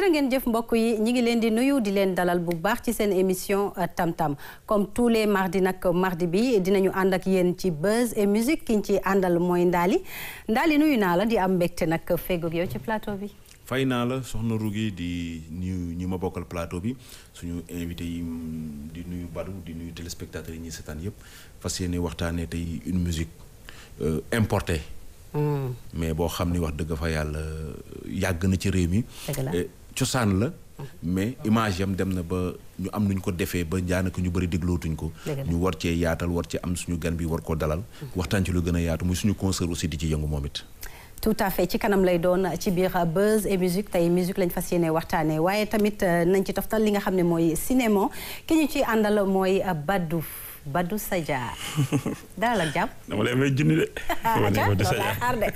jërë ngeen jëf mbokk yi ñi ngi leen di nuyu di leen dalal bu baax ci seen émission Tam Tam comme tous les mardis nag mardi bi dinañu ànd ak yéen ci buzz et musique ki ñu ci àndal mooy Ndaali Ndaali nuyu naa la di am mbégte nag feggoog yow ci plateau bi. fay naa la soxna Rougui di nuyu ñi ma bokkal plateau bi suñu invité yi di nuyu Badou di nuyu téléspectateurs yi ñuy seetaan yëpp fas yéene waxtaanee tey une musique importée. mais boo xam ni wax dëgg fa yàlla yàgg na ci réew mi. cosaan la. mais image yam dem na ba ñu am nuñ ko defee ba daanaka ñu bëri déglootuñ ko. ñu war cee yaatal war ci am suñu gan bi war koo dalal. waxtaan ci lu gën a yaatu muy suñu concert aussi di ci yëngu moom it. tout à fait ci kanam lay doon ci biir buzz et musique tey musique lañ fas yéene waxtaanee waaye tamit nañ ci toftal li nga xam ne mooy cinéma ki ñu ci àndal mooy Badou. Badou Sadia dalal ak jàmm. dama lay may junni de. Badou xaar de.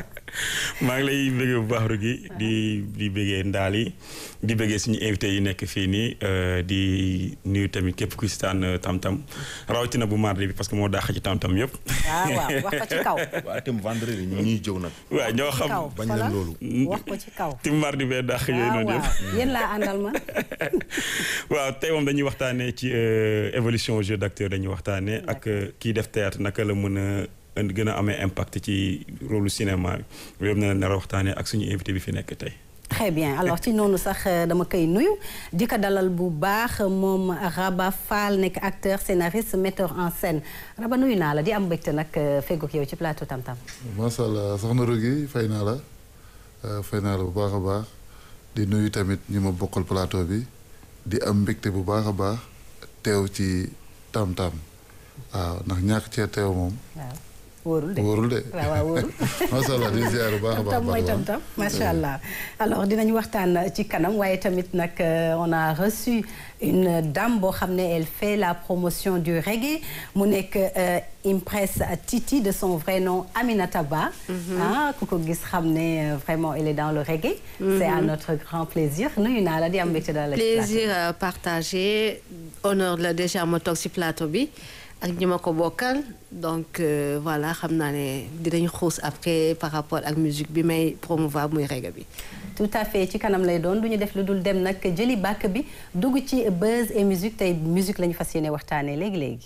maa ngi lay bëggee bu baax Rougui di di bëggee ndaal yi di bëggee suñu invité yi nekk fii nii di nuyu tamit képp ku si taan tam-tam rawatina bu mardi bi parce que moo daax ci tam-tam yëpp. waaw waaw wax ko ci kaw. waaw itam vendredi ñu ñuy jëw nag. waaw ñoo xam bañ leen loolu. wax ko ci kaw. tim mardi bee daax yooyu noonu yëpp. waaw yéen laa àndal ma. waaw tey moom dañuy waxtaanee ci évolution jeu d'acteur dañuy waxtaanee ak kii def théâtre naka la mën a gën a amee impact ci rôle cinéma bi loolu na nar a waxtaanee ak suñu invité bi fi nekk tey. très bien alors ci noonu sax dama koy nuyu di ko dalal bu baax moom Raba Fall nekk acteur scénariste metteur en scène Raba nuyu naa la di am mbégte nag feggoog yow ci plateau Tam Tam. macha allah soxna Rougui fay naa la fay naa la bu baax a baax di nuyu tamit ñi ma bokkal plateau bi di am mbégte bu baax a baax teew ci Tam Tam waaw ndax ñàkk cee teew moom. waaw wóorul de wóorul de. waaw waaw wóorul. macha allah di ziar bu baax a baax tam mooy tam tam macha allah alors dinañu waxtaan ci kanam waaye tamit nag on a reçu une dame boo xam ne elle fait la promotion du reggae mu nekk Impress Titi de son vrai nom Aminata Ba. ah ku ko gis xam ne vraiment elle est dans le reggae. c'est à notre grand plaisir nuyu naa la di am mbégte daal la. plaisir partagé honneur la déjà ma toog ci plateau bi. ak ñi ma ko bokkal donc voilà xam naa ne dinañ xuus après par rapport ak musique bi may promouvoir muy reggae bi. tout à fait ci kanam lay doon du ñu def lu dul dem nag jëli bàkk bi dugg ci buzz et musique tey musique la ñu fas yéene waxtaanee léegi léegi.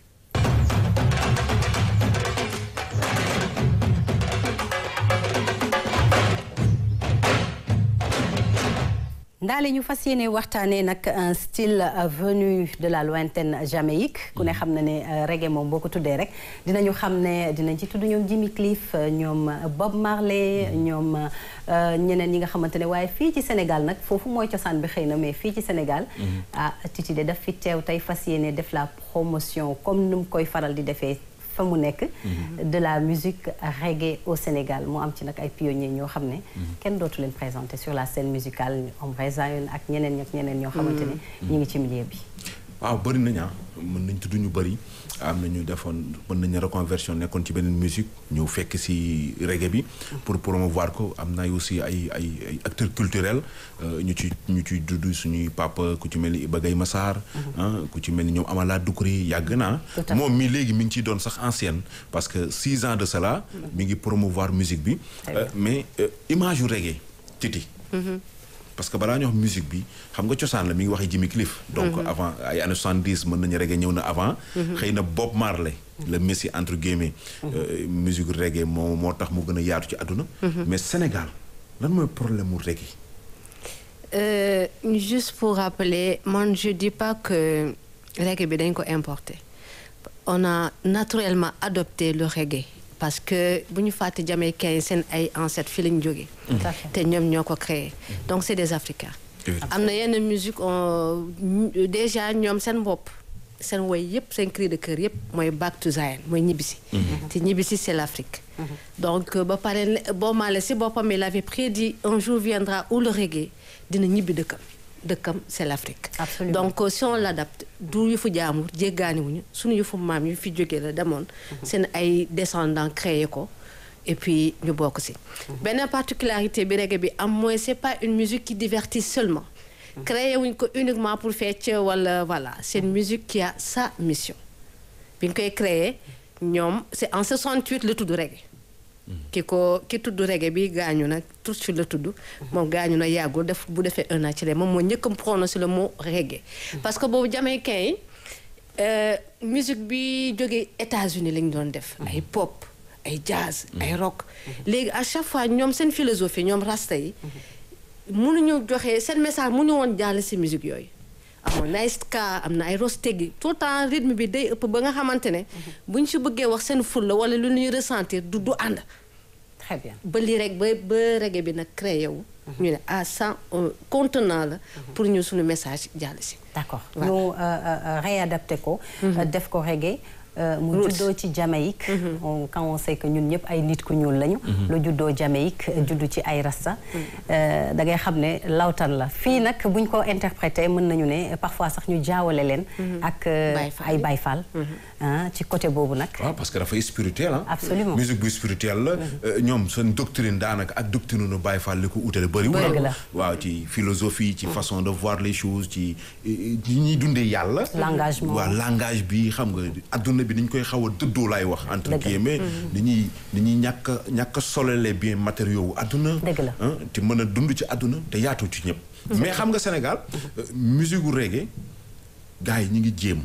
ndaale ñu fas yéene waxtaanee nag un style venu de la lointaine Jamaïque ku ne xam na ne reggae moom boo ko tuddee rek dinañu xam ne dinañ ci tudd ñoom Jimmy Cliff ñoom Bob Marley ñoom ñeneen ñi nga xamante ne waaye fii ci Sénégal nag foofu mooy cosaan bi xëy na mais fii ci Sénégal ah Titi de daf fi teew tey fas yéene def la promotion comme nu mu koy faral di defee fa mu nekk de la musique reggae au Sénégal moo am ci nag ay pionniers ñoo xam ne kenn dootu leen présenter sur la scène musicale Ombre Zion ak ñeneen ñak ñeneen ñoo xamante ne ñu ngi ci milieu bi waaw bëri nañ ah mën nañ tudd ñu bëri am na ñu defoon mën nañu reconversion nekkoon ci beneen musique ñëw fekk si reggae bi pour promouvoir ko am na aussi ay ay ay acteurs culturels ñu ci ñu ciy dudd suñuy papa ku ci mel ni Iba Gaye Massar ku ci mel ni ñoom Amala Dukuri yàgg naa moom mi léegi mi ngi ciy doon sax ancienne parce que six ans de cela mi ngi promouvoir musique bi mais image yu reggae Titi parce que balaa ñu wax musique bi xam nga cosaan la mi ngi waxee Jimmy Cliff donc avant ay années 70 mën nañu reggae ñëw na avant xëy na Bob Marley le messie entre guillemets musique reggae moo moo tax mu gën a yaatu ci àdduna mais Sénégal lan mooy problème mu reggae Euh, juste pour rappeler man je dis pas que reggae bi dañ ko importer on a naturellement adopté le reggae parce que bu ñu fàtte jamaïcains yi seen ay ancêtres fii lañ jógee te ñoom ñoo ko créé donc c'est des africains am na yenn musique déjà ñoom seen bopp seen woy yëpp seen cri de cœur yëpp mooy back to Zion mooy ñibbisi te ñibbisi c'est l'Afrique donc ba pare boo maale si boppam il avait prédit un jour viendra où le reggae dina ñibbi dëkkam dëkkam c'est l'Afrique Absolument. donc si on l'adapte du yëfu jaamur jéggaaniwuñu suñu yëfu maam yu fi jógee la demoon seen ay descendants créé ko et puis ñu bokk si benn particularité bi reggae bi am mooy c'est pas une musique qui divertit seulement créé wuñ ko uniquement pour fecc wala voilà c'est une musique qui a sa mission bi ñu koy créé ñoom c'est en 68 la tudd reggae ki ko ki tudd reggae bi gaañu na tout de suite la tudd moom gaañu na yàggul def bu defee un an ci moom moo njëkk a prononcé le mot reggae parce que boobu jamaïcain yi euh, musique bi jógee États-Unis lañ doon def ay pop ay jazz ay rock léegi à chaque fois ñoom seen philosophie ñoom rasta yi mënuñu joxe seen message mënu woon jàll si musique yooyu amoon na ay ska am na ay rostegi tout le temps rythme bi day ëpp ba nga xamante ne bu ñu si bëggee wax seen fulla wala lu ñuy ressentir du du ànd très bien ba lii rek ba ba reggae bi nag créé wu ñu ne à cent contenant la pour ñu suñu message jàll si d'accord Voilà. ñu euh, euh, réadapté ko euh, def ko reggae euh, mu Roots. juddoo ci Jamaïque on quand on sait que ñun ñëpp ay nit ku ñuul lañu lu juddoo Jamaïque juddu ci ay rasta euh, da ngay xam ne lawtan la fii nag buñ ko interprété mën nañu ne parfois sax ñu jaawale leen ak euh, Baye Fall ay yi. Baye Fall ah, ci côté boobu nag waaw parce que dafay spirituel ah. Absolument. musique bu spirituel la. euh, ñoom seen doctrine daanaka ak doctrine nu Baye Fall li ko utale bëriwul. Dëgg la. waaw ci philosophie ci façon de voir les choses ci ñi ñuy dundee yàlla. L'engagement. waaw langage bi xam nga adduna bi ni ñu koy xaw a dëddoo laay wax. entre Dëgg la. guillemets. ni ñuy ni ñuy ñàkk a ñàkk a solele bien matériaux wu adduna. Dëgg la. ah, te mën a dund ci adduna te yaatu ci ñëpp. mais xam nga Sénégal euh, musique gu reggae gars yi ñi ngi jéem.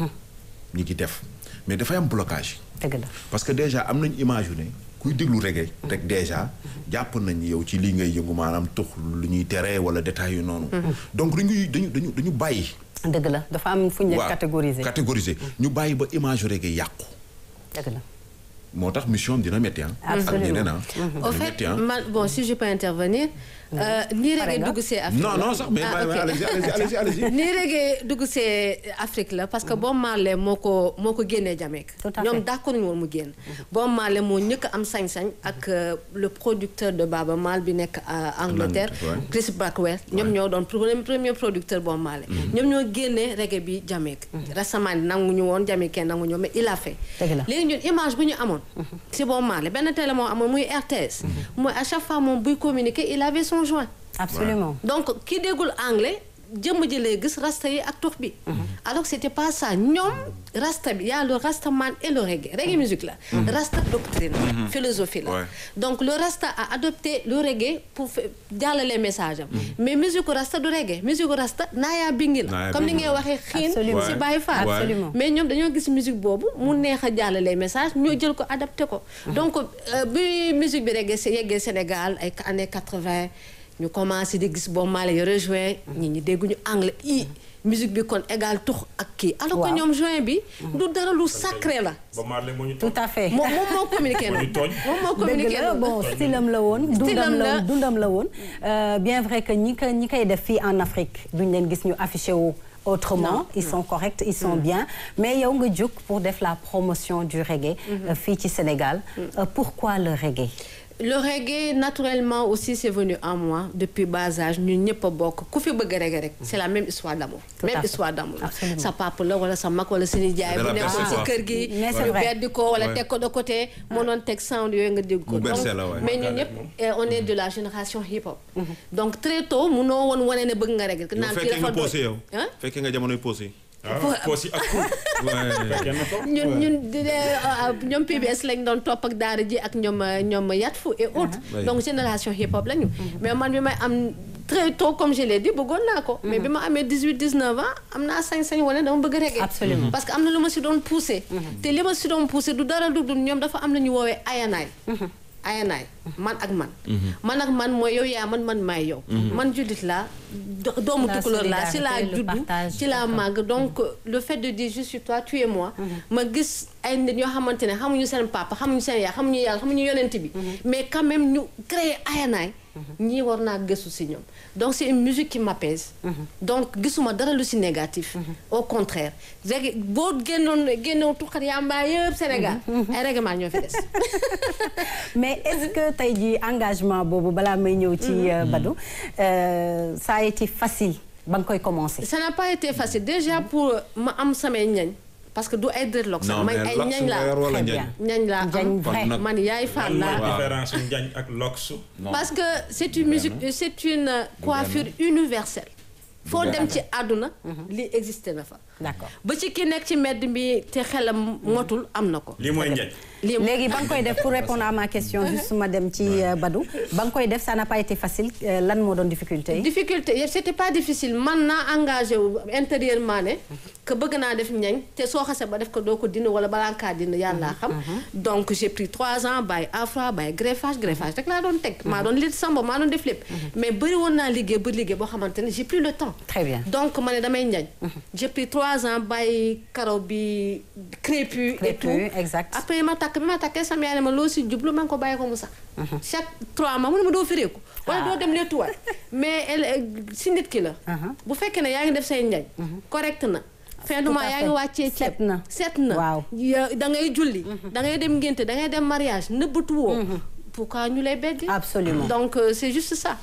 ñi ngi def mais dafay am blocage. dëgg la parce que déjà am nañ image yu ne kuy déglu reggae rek déjà jàpp nañ yow ci lii ngay yëngu maanaam tux lu ñuy tere wala détails yu noonu. donc dañuy dañu dañu dañu bàyyi. dëgg la dafa am fu ñu leen waaw catégoriser catégoriser ñu bàyyi ba image yu reggae yàqu. dëgg la moo tax mission am dina métti ah. ak Absolument. ñeneen ah. au dina fait métti ah. man bon si je peux intervenir euh, nii Pare reggae nga? dugg see Afrique non la. non sax mais Ah, bàyyi ok. ma allez-y allez-y allez-y allez-y. nii reggae dugg see Afrique la parce que Bob Marley moo ko moo ko génnee Jamaïque Tout à ñoom fait. d'accord ñu woon mu génn Bob Marley moo ñëkk am sañ-sañ ak euh, le producteur de Baba Maal bi nekk à Angleterre ouais. Chris Blackwell ñoom ñoo doon premier premier producteur Bob Marley ñoom ñoo génnee reggae bi Jamaïque récemment nanguñu woon Jamaïcain nanguñu woon mais il a fait Dëgg la. léegi ñun image bu ñu amoon si Bob Marley benn télé moo amoon muy RTS mooy à chaque fois moom buy communiquer il avait son joint absolument donc ki déggul anglais jëmm ji lay gis rasta yi ak tux bi alors que c'était pas ça ñoom rasta bi y a le rastaman et le reggae reggae musique la rasta doctrine la philosophie la Ouais. donc le rasta a adopté le reggae pour fa- jàllale message am mais musique rasta du reggae musique rasta naayaa bingi la Naaya comme ni bingi ngay la. waxee xiin Absolument. si Baye Fall Ouais. Absolument. mais ñoom dañoo gis musique boobu mu neex a jàllale message ñoo jël ko adapté ko donc euh, bi musique bi reggae si yeggee Sénégal ay années 80 ñu commencé di gis boo maale yo rejoint ñi ñi dégguñu anglais i musique bi kon égal tux ak kii alors que Waaw. ñoom juin bi du dara lu sacré la ba Marley moo ñu tout à fait moom moom moo communiqué Moo ñu noonu tooñ. moom moo dëgg communiqué la noonu bon stylam la woon dundam Stylam la la. dundam la woon Euh, bien vrai que ñi ko ñi koy def fii en Afrique duñ leen gis ñu affiché wu autrement Non. ils sont corrects ils sont bien mais yow nga jóg pour def la promotion du reggae euh, fii ci Sénégal Euh, pourquoi le reggae le reggae naturellement aussi c'est venu en moi depuis bas âge ñun ñëpp a bokk ku fi bëgg reggae rek c'est la même histoire d'amour Tout à même fait. histoire d'amour la Absolument. sa papa la wala sa mag wala sa nijaay De bu la nekkoon personne, si quoi. kër gi Mais c'est ñu vrai. beddi ko wala Ouais. teg ko de côté moo doon teg sound yooyu nga dégg ko Mu bercé Donc, la, ouais. mais ñun ñëpp eh, on est de la génération hip hop donc très tôt munoo woon wane ne bëgg nga reggae yow naan kii fekkee nga dafa posé yow. Hein? fekkee nga jamonoy posé. waaw poos yi ak kuul. fekkee na ko. ñun ñun di de ñoom PBS lañ doon topp ak daara ji ak ñoom euh, ñoom Yatfu et autres Oui. donc génération hip hop lañu mais man bi may am très tôt comme je l'ai dit bëggoon naa ko mais bi ma amee 18 19 ans am naa sañ-sañ wane dama bëgg reggae Absolument. parce que am na lu ma si doon poussé te li ma si doon poussé du dara du dul ñoom dafa am lu ñu woowee ayanaay ayanaay man ak man man ak man mooy yow yaa man man maay yow man jullit laa do- doomu La tukulóor laa si laa solidarité, le juddu partage, ci laa d'accord. màgg donc le fait de dire je suis toi tu es moi ma gis ay nit yoo xamante ne xamuñu seen papa xamuñu seen yaay xamuñu yàlla xamuñu yonent bi mais quand même ñu créer ayanaay ñii war naa gëstu si ñoom donc c'est une musique qui m'apaise donc gisuma dara lu si négatif au contraire reggae boo génnoon génnoon tuxat yàmbaa yëpp Sénégal ay règlement ñoo fi des mais est-ce que tey jii engagement boobu balaa may ñëw ci euh, Badou euh, ça a été facile ba nga koy commencer ça n'a pas été facile déjà pour ma am samay ñañ parce que du ay dreadlock sax non may mais ay lox ñañ nga yor laa wala Très njañ. bien. ñañ laa Njañ am vrai. nag- man yaay lan fan mooy laa différence su njañ ak loksu. parce que c'est une musique c'est une coiffure universelle foo dem ci àdduna li existé na fa d'accord ba ci ki nekk ci mbedd bi te xelam motul am na ko lii mooy njañ lii léegi ba nga koy def pour répondre à ma question juste ma dem ci euh, Badou ba nga koy def ça n'a pas été facile euh, lan moo doon difficulté yi difficulté c'était pas difficile man naa engagé wu intérieurement ne que bëgg naa def ñañ te soo xasee ba def ko doo ko dindi wala balaa nga kaa dindi yàlla xam donc j'ai pris trois ans bàyyi afra bàyyi greffage greffage rek laa doon teg maa doon lit samba maa doon def lépp mais bëri woon naa liggéey ba liggéey boo xamante ne j'ai plus le temps Très bien. donc ma ne damay ñañ j'ai pris trois ans bàyyi karaw bi crépu et Crépu, tout exact. après ma takk bi ma takkee sam yaay ne ma loo si jublu ma ngi ko bàyyi ko mu sax chaque trois mois mu ne ma doo fireeku wala doo dem leetuwaat mais elle si nit ki la bu fekkee ne yaa ngi def say njañ correct na fin du Tout mois à yaa fait. ngi wàccee ceeb Set na. set na Waaw. Ya- da ngay julli da ngay dem ngénte da ngay dem mariage nëbbatu woo pourquoi ñu lay beddi Absolument. donc euh, c'est juste ça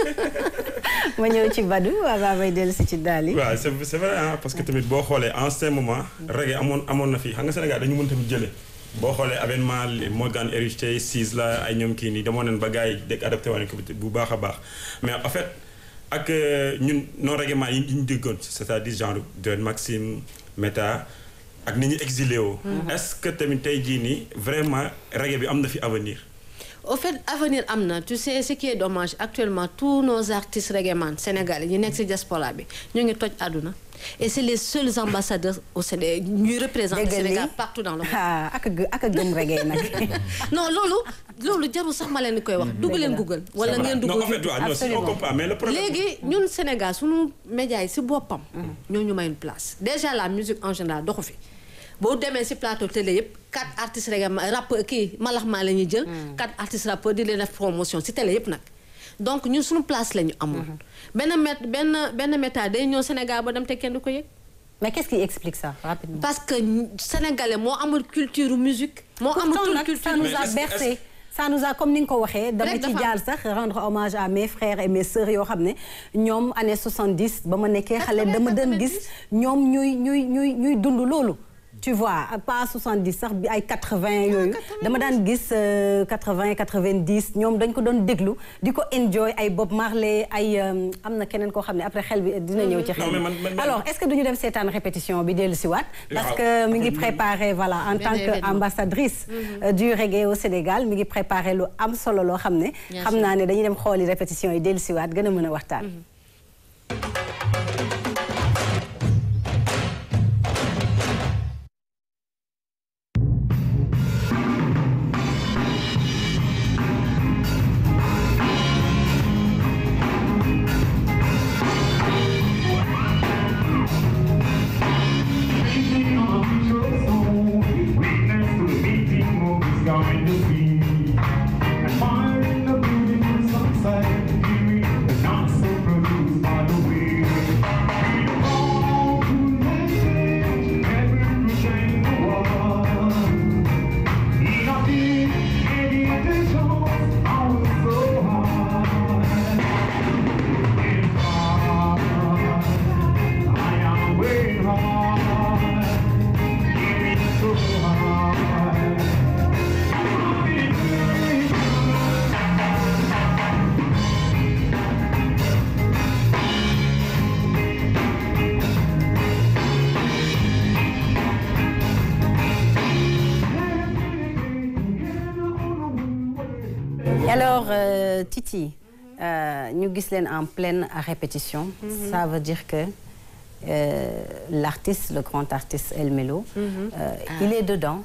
ma ñëw ci Badou avant may dellu si ci daal yi waaw c'est c'est vrai ah parce que tamit boo xoolee en ce moment reggae amoon amoon na fi xam nga Sénégal dañu mën tamit jële boo xoolee avènement li Morgan Heritage Sis la ay ñoom kii nii demoon nañ ba gars yi dégg adapté woon ko bu baax a baax mais en fait ak euh, ñun non règlement yi ñu déggoon c'est-à-dire genre John Maxime Meta ak ni ñu exilé woo est-ce que tamit tey jii nii vraiment reggae bi am na fi avenir au fait avenir am na tu sais ce qui est dommage actuellement tous nos artistes reggaeman sénégalais yi nekk ci diaspora bi ñu ngi toj àdduna et c'est les seuls ambassadeurs au Sénégal ñuy représenter Dégg Sénégal li partout dans le monde ah ak a gë- ak a gëm reggae nag non loolu loolu jarul sax ma leen di koy wax dugg leen Google wala ngeen dugg non en fait waaw non si on Absolument. comprend mais le problème léegi ñun Sénégal suñu médias yi si boppam ñoo ñu may une place déjà la musique en général doxu fi boo demee si plateau télé yëpp quatre artistes rek rappeur kii malax maa la ñuy jël quatre artistes rappeurs di leen def promotion si télé yëpp nag donc ñun suñu place la ñu amul benn met benn benn méta day ñëw Sénégal ba dem te kenn du ko yëg mais qu'est-ce qui explique ça rapidement parce que sénégalais moo amul culture musique moo amul pourtant toute nag culture ça nous Mais a est-ce- bercé est-ce- ça nous a comme ni nga ko waxee dama Rek ci dafa jaar sax rendre hommage à mes frères et mes sœurs yoo xam ne ñoom année 70 ba ma nekkee xale dama doon gis ñoom ñuy ñuy ñuy ñuy dund loolu tu vois pas 70 sax bi ay 80 yooyu dama daan gis euh, 80 90 ñoom dañ ko doon déglu di ko enjoy ay Bob Marley ay euh, am na keneen koo xam ne après xel bi dina ñëw ci xel Non, mais bi man- man- man- alors est-ce que duñu dem seetaan répétition bi dellu si waat parce Waaw. que mi ngi préparé voilà en Benn tant que événement. ambassadrice euh, du reggae au Sénégal mi ngi préparé lu am solo loo xam ne Bien xam sûr. naa ne dañuy dem xooli répétition yi dellu si waat gën a mën a waxtaan alors euh, Titi euh, ñu gis leen en pleine répétition ça veut dire que euh, l'artiste le grand artiste El Melo euh, il est dedans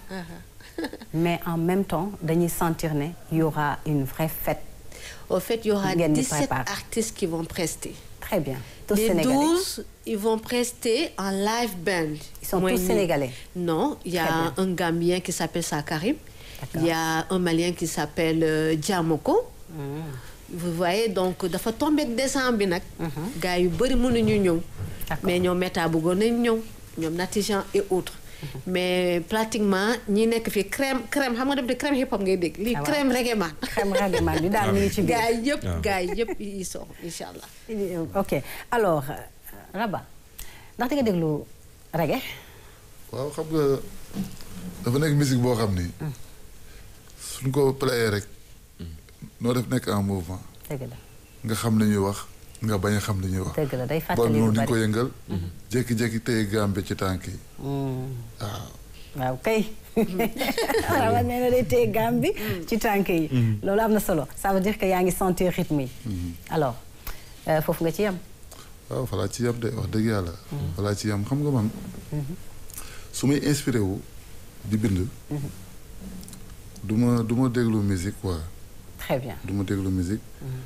mais en même temps dañuy sentir ne il y aura une vraie fête au fait il y aura Ngeen di 17 préparer. artistes qui vont prester très bien tous les sénégalais 12 ils vont prester en live band. Ils sont Mooy tous ñi- sénégalais. Non, il y Très a bien. un Gambien qui s'appelle Sakarim. D'accord. Il y a un Malien qui s'appelle euh, Diamoko. Vous voyez donc dafa tombé ak décembre bi nag. gars yu bëri mënuñu ñëw. D'accord. mais ñoom méta bëggoon nañ ñëw ñoom Natijan et autres. mais pratiquement ñi nekk fii crème crème xam nga def de crème hip hop ngay dégg. lii Ah, waaw. crème reggae man. xam nga man bi daal mi ngi ci biir gars yi yëpp waaw. gars yi yëpp ils sont incha allah. ok alors euh, Raba ndax di nga déglu reggae waaw xam nga dafa nekk musique boo xam ni suñ ko playé rek noo def nekk en mouvement dëgg la nga xam li ñuy wax nga bañ a xam li ñuy wax. dëgg la day bal fàttali lu noonu di ko bari yëngal. jékki-jékki téye gambe ci tànk yi. Hmm. waaw. waaw kay rawa nee na day téye gaam bi ci tànk yi loolu am na solo ça veut dire que yaa ngi sentir rythme yi alors euh, foofu nga ci yam waaw falaa ci yam de wax dëgg yàlla. falaa ci yam xam nga man. su may inspiré wu di bind. du ma du ma déglu musique quoi très bien du ma déglu musique.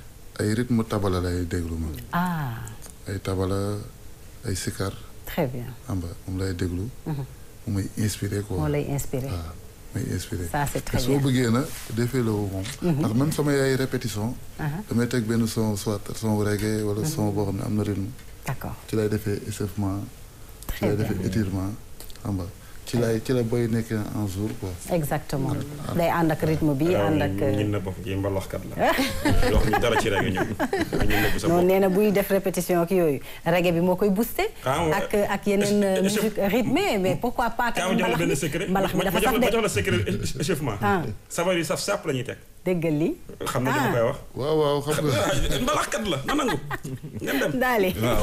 ay rythme tabala lay déglu ma. ah ay tabala ay sikar très bien xam nga moom lay déglu. mu may inspiré quoi. moo lay inspiré waaw may inspiré. Ça, c'est très te soo bien. bëggee na defee la moom. ndax même sama yaay répétition. Aha. damay teg benn son soit son reggae wala son boo xam ne am na rythme. d'accord ci lay defee échauffement. ci Très lay bien. defee étirement xam nga ci lay ci la boy nekkee en jour quoi. exactement day ànd ak rythme bi ànd ak ñun na bopp ji mbalaxkat la wax ñu dara ci rek ñun ñun nëbb sa non bopp nee na buy def répétition ak yooyu reggae bi moo koy booster Ah, ouais. ak ak yeneen euh, Est-ce- musique rythmée mais pourquoi pas kaa ma jox la benn secret mbalax mi ma dafa jox saf la ma jox de la secret é- échauffement Ah. sabar yi saf sàpp la ñuy teg déggal li xam na dama koy wax waaw waaw xam nga. mbalaxkat la na nangu ngeen dem daali waaw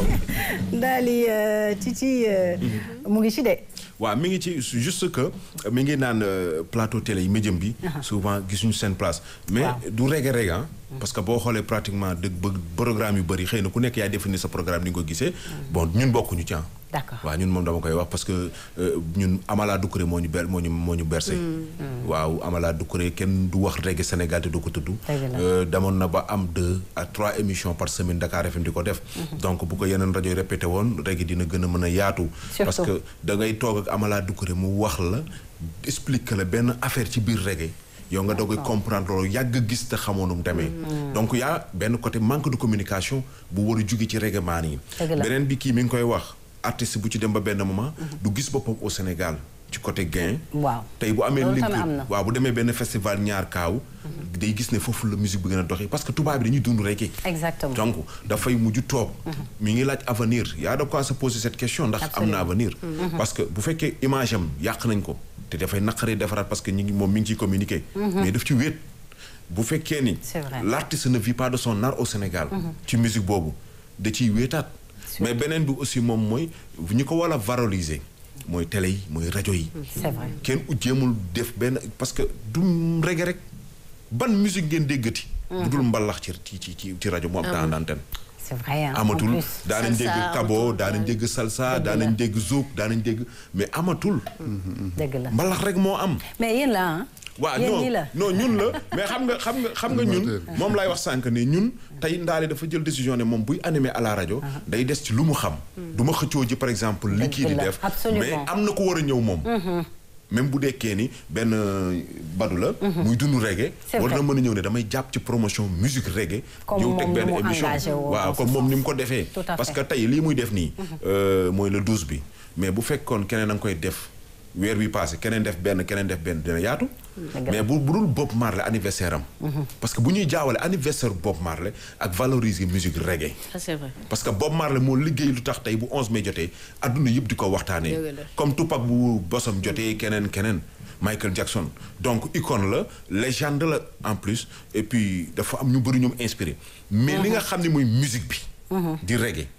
daali euh, Titi euh, mu ngi ci de waaw mi ngi ci juste que mi ngi naan euh, plateau télé yi médium bi souvent gisuñu seen place mais Waaw. du reggae reggae ah parce que boo xoolee pratiquement dëgg bëgg programme yu bëri xëy na ku nekk yaa définir sa programme ni nga ko gisee bon ñun bokkuñu ci ah D'accord. waaw ñun moom dama koy wax parce que euh, ñun Amala Doucouré moo ñu ber moo ñu moo ñu bercé waaw Amala Doucouré kenn du wax reggae Sénégal te du ko tudd Dëgg la. Euh, demoon na ba am deux à trois émissions par semaine Dakar FM di ko def donc bu ko yeneen rajo yi répété woon reggae dina gën a mën a yaatu parce Surtout. que da ngay toog ak Amala Doucouré mu wax la explique la benn affaire ci biir reggae yow nga doog a comprendre loolu yàgg a gis te xamoon nu mu demee donc y a benn côté manque de communication bu war a jóge ci reggae maan yi Dëgg la. beneen bi kii mi ngi koy wax artiste bu ci dem ba benn moment du gis boppam au Sénégal ci côté gain waaw tey bu amee Loolu link tamit am na. waaw bu demee benn festival ñaar kaaw day gis ne foofu la musique bi gën a doxee parce que tubaab bi dañuy dund reggae exactement donc dafay mujj toog mi ngi laaj avenir y a de quoi se poser cette question ndax am na avenir parce que bu fekkee image am yàq nañ ko te dafay naqaree defaraat parce que ñi ngi moom mi ngi ciy communiquer mais daf ci wéet bu fekkee ni C'est vrai. l'artiste ne vit pas de son art au Sénégal ci musique boobu da ciy wéetaat mais beneen bi aussi moom mooy ñi ko war a valoriser mooy télé yi mooy rajo yi c'est vrai kenn ut jéemul def benn parce que du reggae rek ban musique ngeen déggati bu dul mbalax ci ci ci ci ci rajo mu am temps d'antenne c'est vrai hein, en amatul plus. daanañ Salsa dégg kabo amatul, daanañ dégg salsa Dëgg daanañ la. dégg zouk daanañ dégg mais amatul dëgg la mbalax rek moo am mais yéen la ah waaw yéen non ñii la non ñun la mais xam nga xam nga xam nga ñun moom laay wax sànq ne ñun tey ndaale dafa jël décision ne moom buy animé à la rajo day des ci lu mu xam du ma xëccoo ji par exemple li Dëgg kii di la, def absolument. mais am na ko war a ñëw moom même bu dekkee ni benn badu la muy dund reggae C'est war na vrai. mën a ñëw ne damay jàpp ci promotion musique reggae Comme ñëw teg moom ni benn mu émission engagé woo waaw dans ce comme moom ni mu sens. ko defee Tout à parce fait. que tey lii muy def nii euh, mooy le 12 bi mais bu fekkoon keneen a nga koy def weer bi passé keneen def benn keneen def benn dina yaatu Dëgg la. mais bu bu dul Bob Marley anniversaire am parce que bu ñuy jaawale anniversaire Bob Marley ak valoriser musique reggae Ça, c'est vrai. parce que Bob Marley moo liggéey lu tax tey bu 11 mai jotee adduna yëpp di ko waxtaanee Dëgg la. comme Tupac bu bosam jotee keneen keneen Michael Jackson donc icône la légende la en plus et puis dafa am ñu bëri ñoom inspiré mais li nga xam ne mooy musique bi di reggae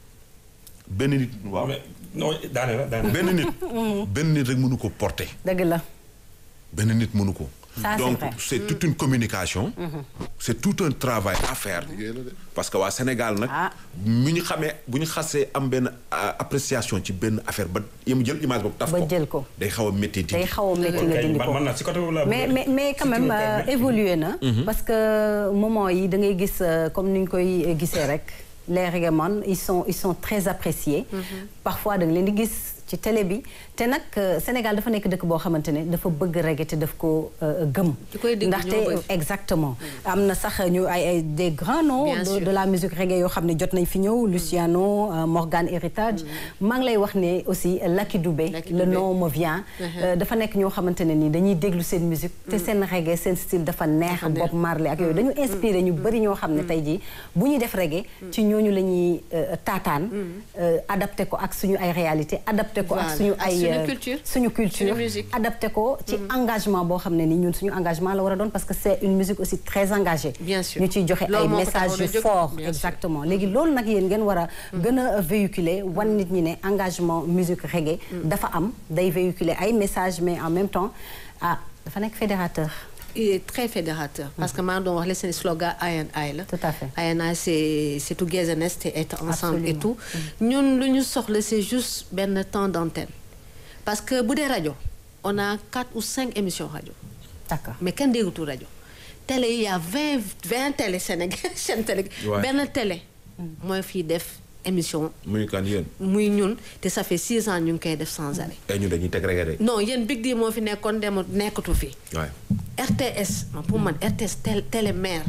benn nit waaw mais non daane la daane benn nit benn nit rek mënu ko porter dëgg la benn nit mënu ko Ça, c'est donc vrai. c'est toute une communication c'est tout un travail à faire liggéey la de. parce que waa Sénégal nag Ah. mu ñu xamee bu ñu xasee am benn ah, appréciation ci benn affaire ba yem jël image boobu taf Ba ko jël ko. day xaw a métti day xaw a métti nga dindi ko man naa si côté boobu laa mais bëgg a- mais mais quand surtout même le euh, terme. évolué na. parce que moment yi da ngay gis euh, comme ni ñu koy gisee rek les reggaeman ils sont ils sont très appréciés. parfois da nga leen di gis ci télé bi te nag euh, Sénégal dafa nekk dëkk boo xamante ne dafa bëgg reggae te daf ko euh, gëm. Ki koy dégg ndaxte ñoo bëri. exactement am na sax ñu ay ay des grands noms Bien de, sûr. de la musique reggae yoo xam ne jot nañ fi ñëw Luciano euh, Morgan Heritage maa ngi lay wax ne aussi Lucky Dubé Lucky le Dubé. nom me vient Euh, dafa nekk ñoo xamante ne ni dañuy déglu seen musique te seen reggae seen style dafa neex Dafa neex. Bob Marley ak yooyu dañu inspiré ñu bëri ñoo xam ne tey jii bu ñuy def reggae ci ñooñu la ñuy euh, taataan euh, adapté ko ak suñu ay réalité adapté adapté ko ak Voilà. suñu Ak ay suñu euh, culture. suñu culture Suñu musique. adapté ko ci engagement boo xam ne ni ñun suñu engagement la war a doon parce que c'est une musique aussi très engagée Bien sûr. ñu ciy joxe Loolu ay moo ko messages taxoon a yu jóg. fort Bien sûr. exactement léegi loolu nag yéen ngeen war a gën a véhiculer wan nit ñi ne engagement musique reggae dafa am day véhiculer ay messages mais en même temps ah dafa nekk fédérateur il est très fédérateur parce que maa ngi doon wax la seen slogan I and I la. Tout à fait. I and I c'est c'est togetherness te être ensemble et tout. Absolument. ñun lu ñu soxla c'est juste benn temps d'antenne parce que bu dee rajo on a quatre ou cinq émissions rajo d'accord mais kenn déggatul rajo télé yi y a vingt vingt télé Sénégal chaîne télé. Ouais. benn télé. mooy fii def émission muy kan yéen. muy ñun te ça fait six ans ñu ngi koy def sans arrêt. ay ñu dañuy teg reggae de. non yéen Big D moo fi nekkoon dem nekkatu fi. waaye. RTS man pour man RTS télé télé mère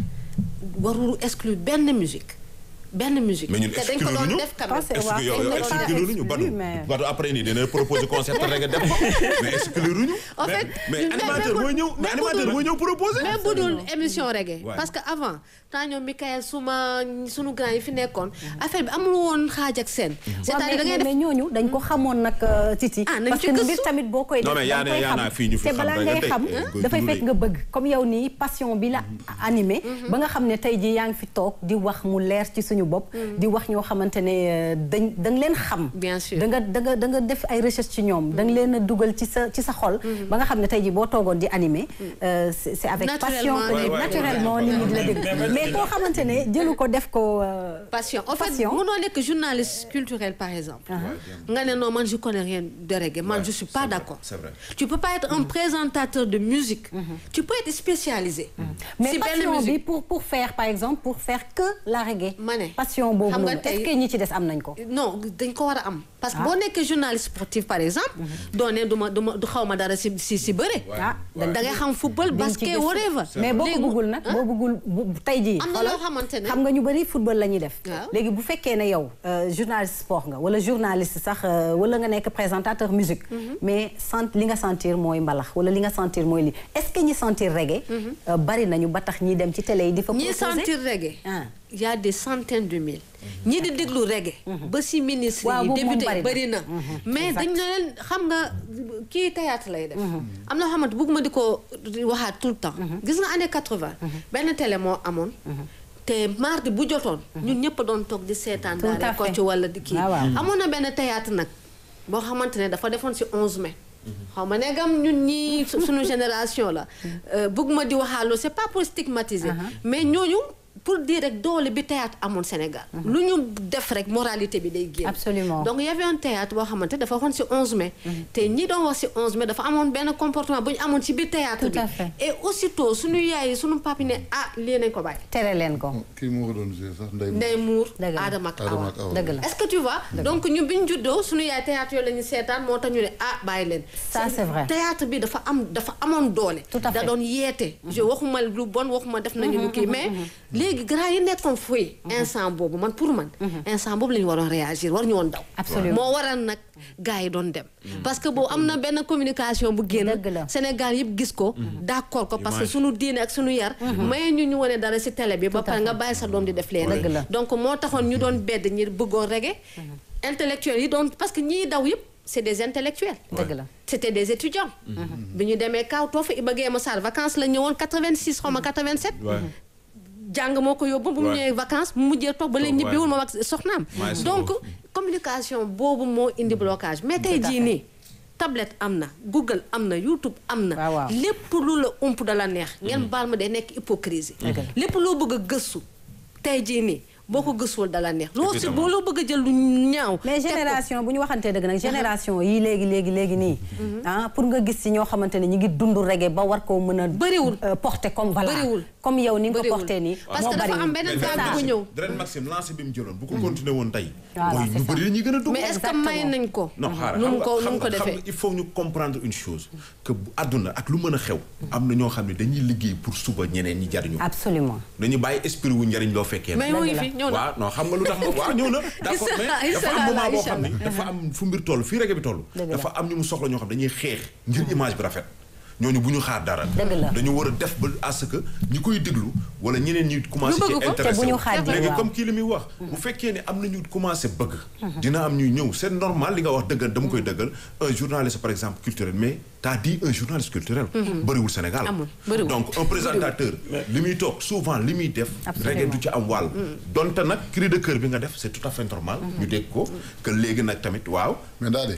warul exclure benn musique benn musique. mais ñun te dañ ko exclure doon ñu. def quand Parce même. que- est-ce que yow waaw, yow c'est pas exclure ñu exclu, Badou mais- Badou après nii dina proposer concert reggae def ko mais exclure ñu. En fait, mais mais- animateur mais- mooy ñëw mais mais animateur bu- mooy ñëw proposer. même bu dul émission reggae. Ouais. parce que avant temps ñoom Michael suma sunu grand yi fi nekkoon. affaire bi amul woon xaaj ak seen. c'est-à-dire da ngay mais def ñooñu dañ ko xamoon nag euh, Titi. Ah, nañ parce ci que gëstu. mbir tamit boo koy Non, def mais yaa da ne- nga koy yaa xam. naa fii ñu fi te xam balaa rek ngay tey, xam eh, koy dafay dund fekk de. nga bëgg comme yow nii passion bi la animé. ba nga xam ne tey jii yaa ngi fi toog di wax mu leer ci suñu bopp. di wax ñoo xamante ne euh, dañ da nga leen xam. Bien sûr. da nga da nga da nga def ay recherche ci ñoom da nga leen a dugal ci sa ci sa xol. ba nga xam ne tey jii boo toogoon di animé. euh, c'est c'est avec passion Naturellement, que ouais, ouais, naturellement ouais, nit ñi di la ouais. dégg mais koo xamante ne jëlu ko def ko. euh, passion en fait Passion. mënoo nekk journaliste culturel par exemple. nga ne non man je connais rien de reggae man Ouais, je suis c'est pas vrai, d'accord. c'est vrai. tu peux pas être un présentateur de musique. tu peux être spécialisé. mais si benn passion bi musique. pour pour faire par exemple pour faire que la reggae. Ma ne. passion boobu Xam nga noonu tey- est-ce que ñi ci des am nañ ko. non dañ ko war a am. parce que Ah. boo nekkee journaliste sportif par exemple. doo ne du ma du ma du xaw ma dara si si si bëre. ah da ngay xam football dañ ci basket gëstu. whatever. mais boo ko Léegi- bëggul nag boo bëggul bu tey jii. Am na xoolal, loo xamante ne- xam nga ñu bëri football la ñuy def. Waaw. léegi bu fekkee ne yow euh, journaliste sport nga wala journaliste sax euh, wala nga nekk présentateur musique. mais sant li nga sentir mooy mbalax wala li nga sentir mooy li est-ce que ñi sentir reggae. euh, bari nañu ba tax ñi dem ci télé yi di fa. ñi proposer? sentir reggae. Ah. y a des centaines de mille. ñi di déglu reggae. ba si ministre Waaw, yi boobu moom député bari yi na. bëri na. mais dañ ne leen xam nga kii théâtre lay def. am na xamante bëgguma di ko waxaat tout le temps. gis nga année 80. benn télé moo amoon. te mardi bu jotoon. ñun ñëpp doon toog di seetaan. Tout à daal fait. ko ci wala di kii. waaw waaw. amoon na benn théâtre nag boo xamante ne dafa defoon si 11 mai. xaw ma ne gam ñun ñii su- suñu génération la bëgguma di waxaaloo c'est pas pour stigmatiser. mais ñooñu pour dire rek doole bi théâtre amoon Sénégal. lu ñu def rek moralité bi day génn. Absolument. donc y avait un théâtre boo xamante dafa waxoon si 11 mai. te ñi doon wax si 11 mai dafa amoon benn comportement bu ñu amoon ci biir théâtre Tout bi. à fait. et aussitôt suñu yaay yi suñu papi ne ah lii nañ ko bàyyi. tere leen ko. kii moo ko doon joué sax Ndeye Ndey Muur Dëgg la. Adama ak Adama Awa. ak Awa. dëgg la est-ce que tu vois donc ñu bi ñu juddoo suñu yaay théâtre yooyu la ñu seetaan moo tax ñu ne ah bàyyi leen Ça, c'est vrai. théâtre bi dafa am dafa amoon doole Tout à da fait. doon yeete je waxuma lu bon waxuma def nañu lu kii mais léegi grand yi nekkoon fooy instant boobu man pour man instant boobu la ñu waroon réagir war ñu woon daw Absolument. moo waral nag gars yi doon dem parce que boobu am na benn communication bu génn Dëgg la. Sénégal yëpp gis ko d'accord ko parce que Image. suñu diine ak suñu yar may ñu ñu wane dara ci télé bi ba pare nga bàyyi sa doom di def leen Dëgg la. donc moo taxoon ñu doon bedd ñi bëggoon reggae intellectuels yi doon parce que ñii daw yëpp c'est des intellectuels dëgg la. c'était des étudiants bi ñu demee kaw toofa Iba Guèye Massar vacances la ñëwoon 86 xaw ma 87 Ouais. jàng moo ko yóbbu bu mu Ouais. ñëwee vacances mu mujjee toog ba léegi Toog, ñibbiwul ouais. moom ak soxnaam Ouais, c'est donc beau. communication boobu moo indi blocage mais tey Tout à jii fait. nii tablette am na Google am na YouTube am na Waaw, waaw. lépp lu la ump da la neex ngeen baal ma day nekk hypocrisie Dëgg la. lépp loo bëgg a gëstu tey jii nii boo ko gëstuwul da la neex loo si Évidemment. boo loo bëgg a jël lu ñaaw mais teg ko- génération bu ñu waxantee dëgg nag génération yi léegi léegi léegi nii. ah pour nga gis ci ñoo xamante ne ñu ngi dund reggae ba war koo mën a. Bëriwul. euh, porter comme voilà. Bëriwul. comme yow ni nga ko Bëriwul. porté nii. Parce moo que dafa bëriwul. am beneen Mais vague Dren bu ñëw Dren Maxime lancé bi mu jëloon bu ko continué woon tey. Voilà, mooy c'est ñu ça. bëri dañuy gën a dugg. mais est-ce que Exactement. may nañ ko non xaaral nu xam mu nga ko nu xam mu ko nga- xam defee nga il faut ñu comprendre une chose que bu àdduna ak lu mën a xew. am na ñoo xam ne dañuy liggéey pour suba ñeneen ñi jariñu. absolument. dañu bàyyi esprit wu njariñ loo fekkee. mais mu ngi fi ñëw na waaw non xam nga lu tax ma waaw ñëw na d'accord Inch'Allah, mais dafa am Inch'Allah, moment boo xam ni Inch'Allah. dafa am fu mbir toll fii reggae bi toll Dëgg la. dafa am ñu mu soxla ñoo xam dañuy xeex ngir image bi rafet ñooñu bu ñu xaar dara Dëgg la. dañu war a def ba à ce que ñi koy déglu wala ñeneen ñi commencé Ñu ci bëgg ko, intéressé te bu ñu wu. xaar léegi waaw. comme kii li muy wax bu fekkee ne am na ñu commencé bëgg dina am ñuy ñëw c'est normal li nga wax dëggal dama koy dëggal un journaliste par exemple culturel mais t'as dit un journaliste culturel bëriwul Sénégal Amul, bëriwul. donc un présentateur li muy toog souvent li muy def reggae du ci am wàll donte nag cri de cœur bi nga def c'est tout à fait normal ñu dégg ko que léegi nag tamit waaw mais daal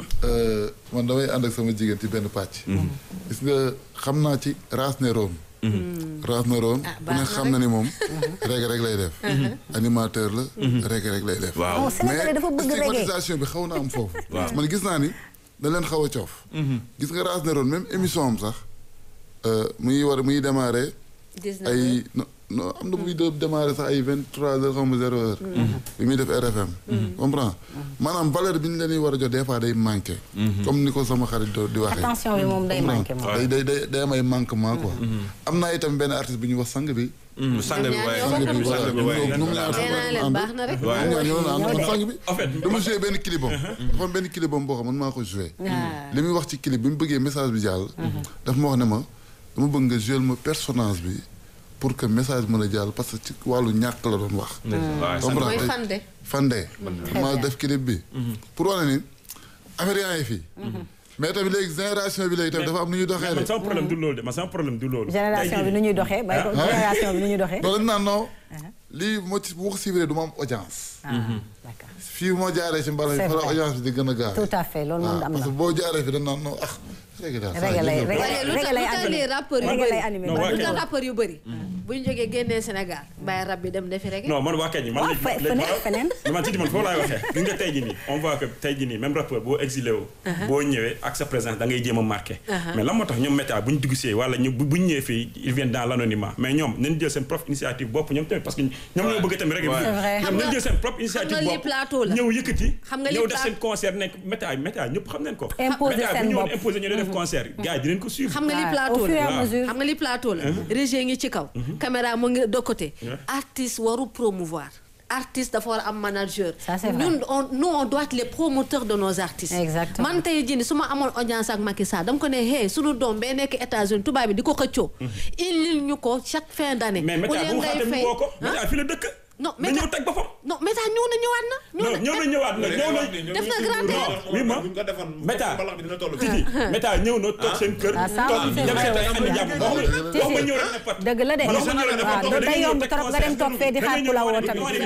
de man damay ànd ak sama jigéen ci benn pàcc. gis nga xam naa ci raas ne room. raas ne room Ah, ku baax ne na xam rek. na ni moom reggae rek lay def. animateur la. reggae rek lay def. waaw Oh, Sénégalais dafa bëgg reggae. stigmatisation bi xaw na am foofu. man gis naa ni da leen xaw a coof. gis nga raas ne room même émission am sax euh, muy war muy démarrer. 19 ay no non am na muy de démarrer sax ay vingt trois heures xaw ma zéro heure. bi muy def RFM. comprends maanaam valeur bi ñu leen di war a jox des fois day manqué. comme ni ko sama xarit do- di waxee. attention bi moom day manqué moom. day day day day am ay manquement quoi. am naa itam benn artiste bu ñuy wax sang bi. sang bi waaye ñoom sang ñaar bi ñoo voilà sang bi waaye ñoom ñoom ñaar nee naa leen baax na rek. ñoom ñaar ñoo doon ànd sang bi. en fait dama joué benn clip am. dafa am benn clip am boo xam man maa ko joué. li muy wax ci clip bi mu bëggee message bi jàll. daf ma wax ne ma dama bëgg nga joué ma personnage bi pour que message mën a jàll parce que ci wàllu ñàkk la doon wax. comprends mooy tey fande. Fandé. maa def clip bi. pour wane ni affaire yaa ngi fii. mais tamit léegi génération bi léegi tamit dafa am nu ñuy doxee man de. sama problème du loolu de man sama problème du loolu. génération bi nu ñuy doxee bay ko génération bi nu ñuy doxee. loolu dañ naan non lii moo ci bu ko suivre du ma am audience. ah d'accord fii moo jaaree ci mbala C'est fa la vrai. audience bi di gën a gaaw. tout à fait loolu moom am parce na. que boo jaaree fi dañ naan non ah. reggae daal saa Reggae lay jël na ko. reggae waaye lu tax reggae lay lu tax animé. les rappeurs yu Reggae lay bëri animé. Non, ba waa lu du tax ko- rappeurs yu bëri bu ñu jógee génnee Sénégal bàyyi rab bi dem defi rek non man waa kañ man Waaw, léegi fe- léegi feneen, man- feneen. man ci di man foofu laay waxee gis nga tey jii nii on voit que tey jii nii même rappeur boo exilé wu boo ñëwee ak sa présence da ngay jéem a marqué mais lan moo tax ñoom méta bu ñu duggsee wala ñu bu bu ñu ñëwee fii ils viennent dans l'anonymat mais ñoom nañ jël seen propre initiative bopp ñoom tamit parce que ñoom ñoo bëgg tamit rek C'est vrai. ñoom nañ jël seen propre initiative xam nga lii bopp plateau la. ñëw yëkkati Xam nga lii ñëw def pla- seen concert nekk méta méta ñëpp xam nañ ko Imposer méta bu seen ñëwoon bopp. imposer ñu def concert gars yi dinañ ko suivre xam nga li Ouais, plateau au fur et la à mesure. xam nga li plateau la régie ngi ci kaw caméra mu ngi de côté Ouais. artiste waru promouvoir artiste dafa war a am manager Ça, c'est vrai. ñun on nous on doit être les promoteurs de nos artistes Exactement. man tey jii nii su ma amoon audience ak Macky Sall dama ko ne hey sunu doom bee nekk États-Unis tubaab bi di ko xëccoo indil ñu ko chaque fin d'année mais méta bu mu xaar tamit woo ko méta fi la dëkk non na ñëw teg boppam non Méta ñëw na ñëwaat na non ñëw na ñëwaat na ñëw na def na grand théâtre. oui ma buñ ko defoon Méta mbalax bi dina toll Titi Méta ñëw na toog seen kër Ah, ça toog aussi, c'est dem vrai. seet ay andi jàmm wax ma wax ma ñëw rek ne pat dëgg la de man waxuma ñëw rek ne pat waaw day yomb trop nga dem toog fee di xaar ku la woo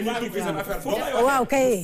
tamit waaw kay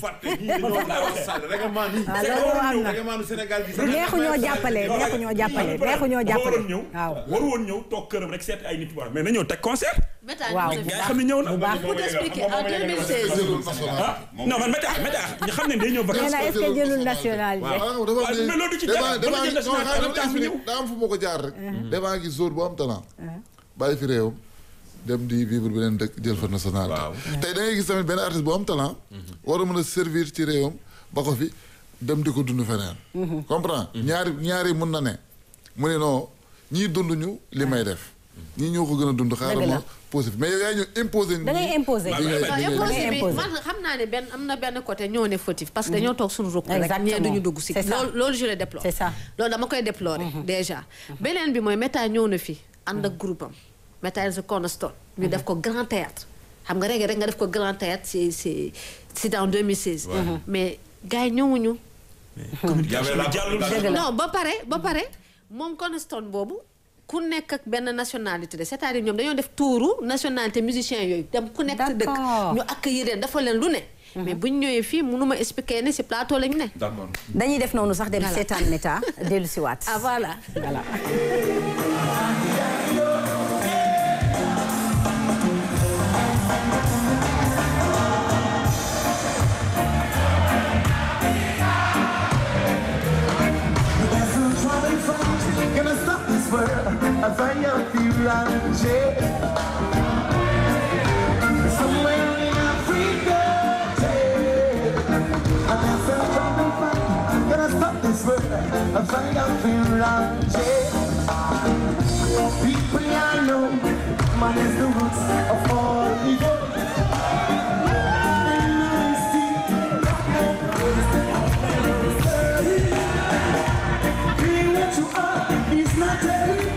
waaw loolu am na Sénégal bi neexu ñoo jàppale neexu ñoo jàppale neexu ñoo jàppale waroon ñëw waaw waru woon ñëw toog këram rek seet ay nit war mais na ñëw teg concert Méta Waaw. ñëw na fi. gars yi xam ne ñëw na bu baax pour t'expliquer en 2016 jëlul national. ah non man Méta Méta ñu xam ne day ñëw nee vacances na est-ce que jëlul nationalité waaw dafa waaw, mais loolu du ci dara. débat Mën na jël national débat en même temps mu ñëw. daa am fu ma ko jaar rek. débat gi zone bu am talent. bàyyi fi réewam dem di vivre beneen dëkk jël fa nationalité. Waaw. tey da ngay gis tamit benn artiste bu am talent. war a mën a servir ci réewam ba ko fi dem di ko dund feneen. comprends ñaari ñaari mun na ne. mu ne non ñii dund ñu li may def. ñii ñoo ko gën a dund xaaral Dëgg la. ma posé fi mais yow yaa ñu imposé. da ngay imposer li ngay waaw li ngay imposé ngay bi imposé. man xam naa ne benn am na benn côté ñoo ne fautif parce que dañoo toog suñu rukk rek Exactement. ñee duñu dugg si C'est ça. loolu loolu je le déplore C'est ça. loolu dama koy déplorer déjà beneen bi mooy Méta ñëw na fi ànd ak groupe am Méta is a cornerstone ñu def ko grand théâtre xam nga rek rek nga def ko grand théâtre c'est c'est c'est en 2016 mais gars yi ñëwuñu communication bi jàllul Dëgg la. non ba pare ba pare moom cornerstone boobu ku nekk ak benn nationalité de c'est-à-dire ñoom dañoo def tuuru nationalité musicien yooyu dem ku nekk sa dëkk D'accord. ñu accueillir leen dafa leen lu ne mais bu ñu ñëwee fii mënuma expliquer ne ci plateau lañu ne d'accord dañuy def noonu sax dem Voilà. seetaan méta dellu si waat ah voilà voilà Gonna stop this world as I am feel and change. Somewhere in Africa, yeah. And I said, trouble fight. Gonna stop this world as I am feel and change. People I know, man is the roots of all evil. And I see Being what you are is not a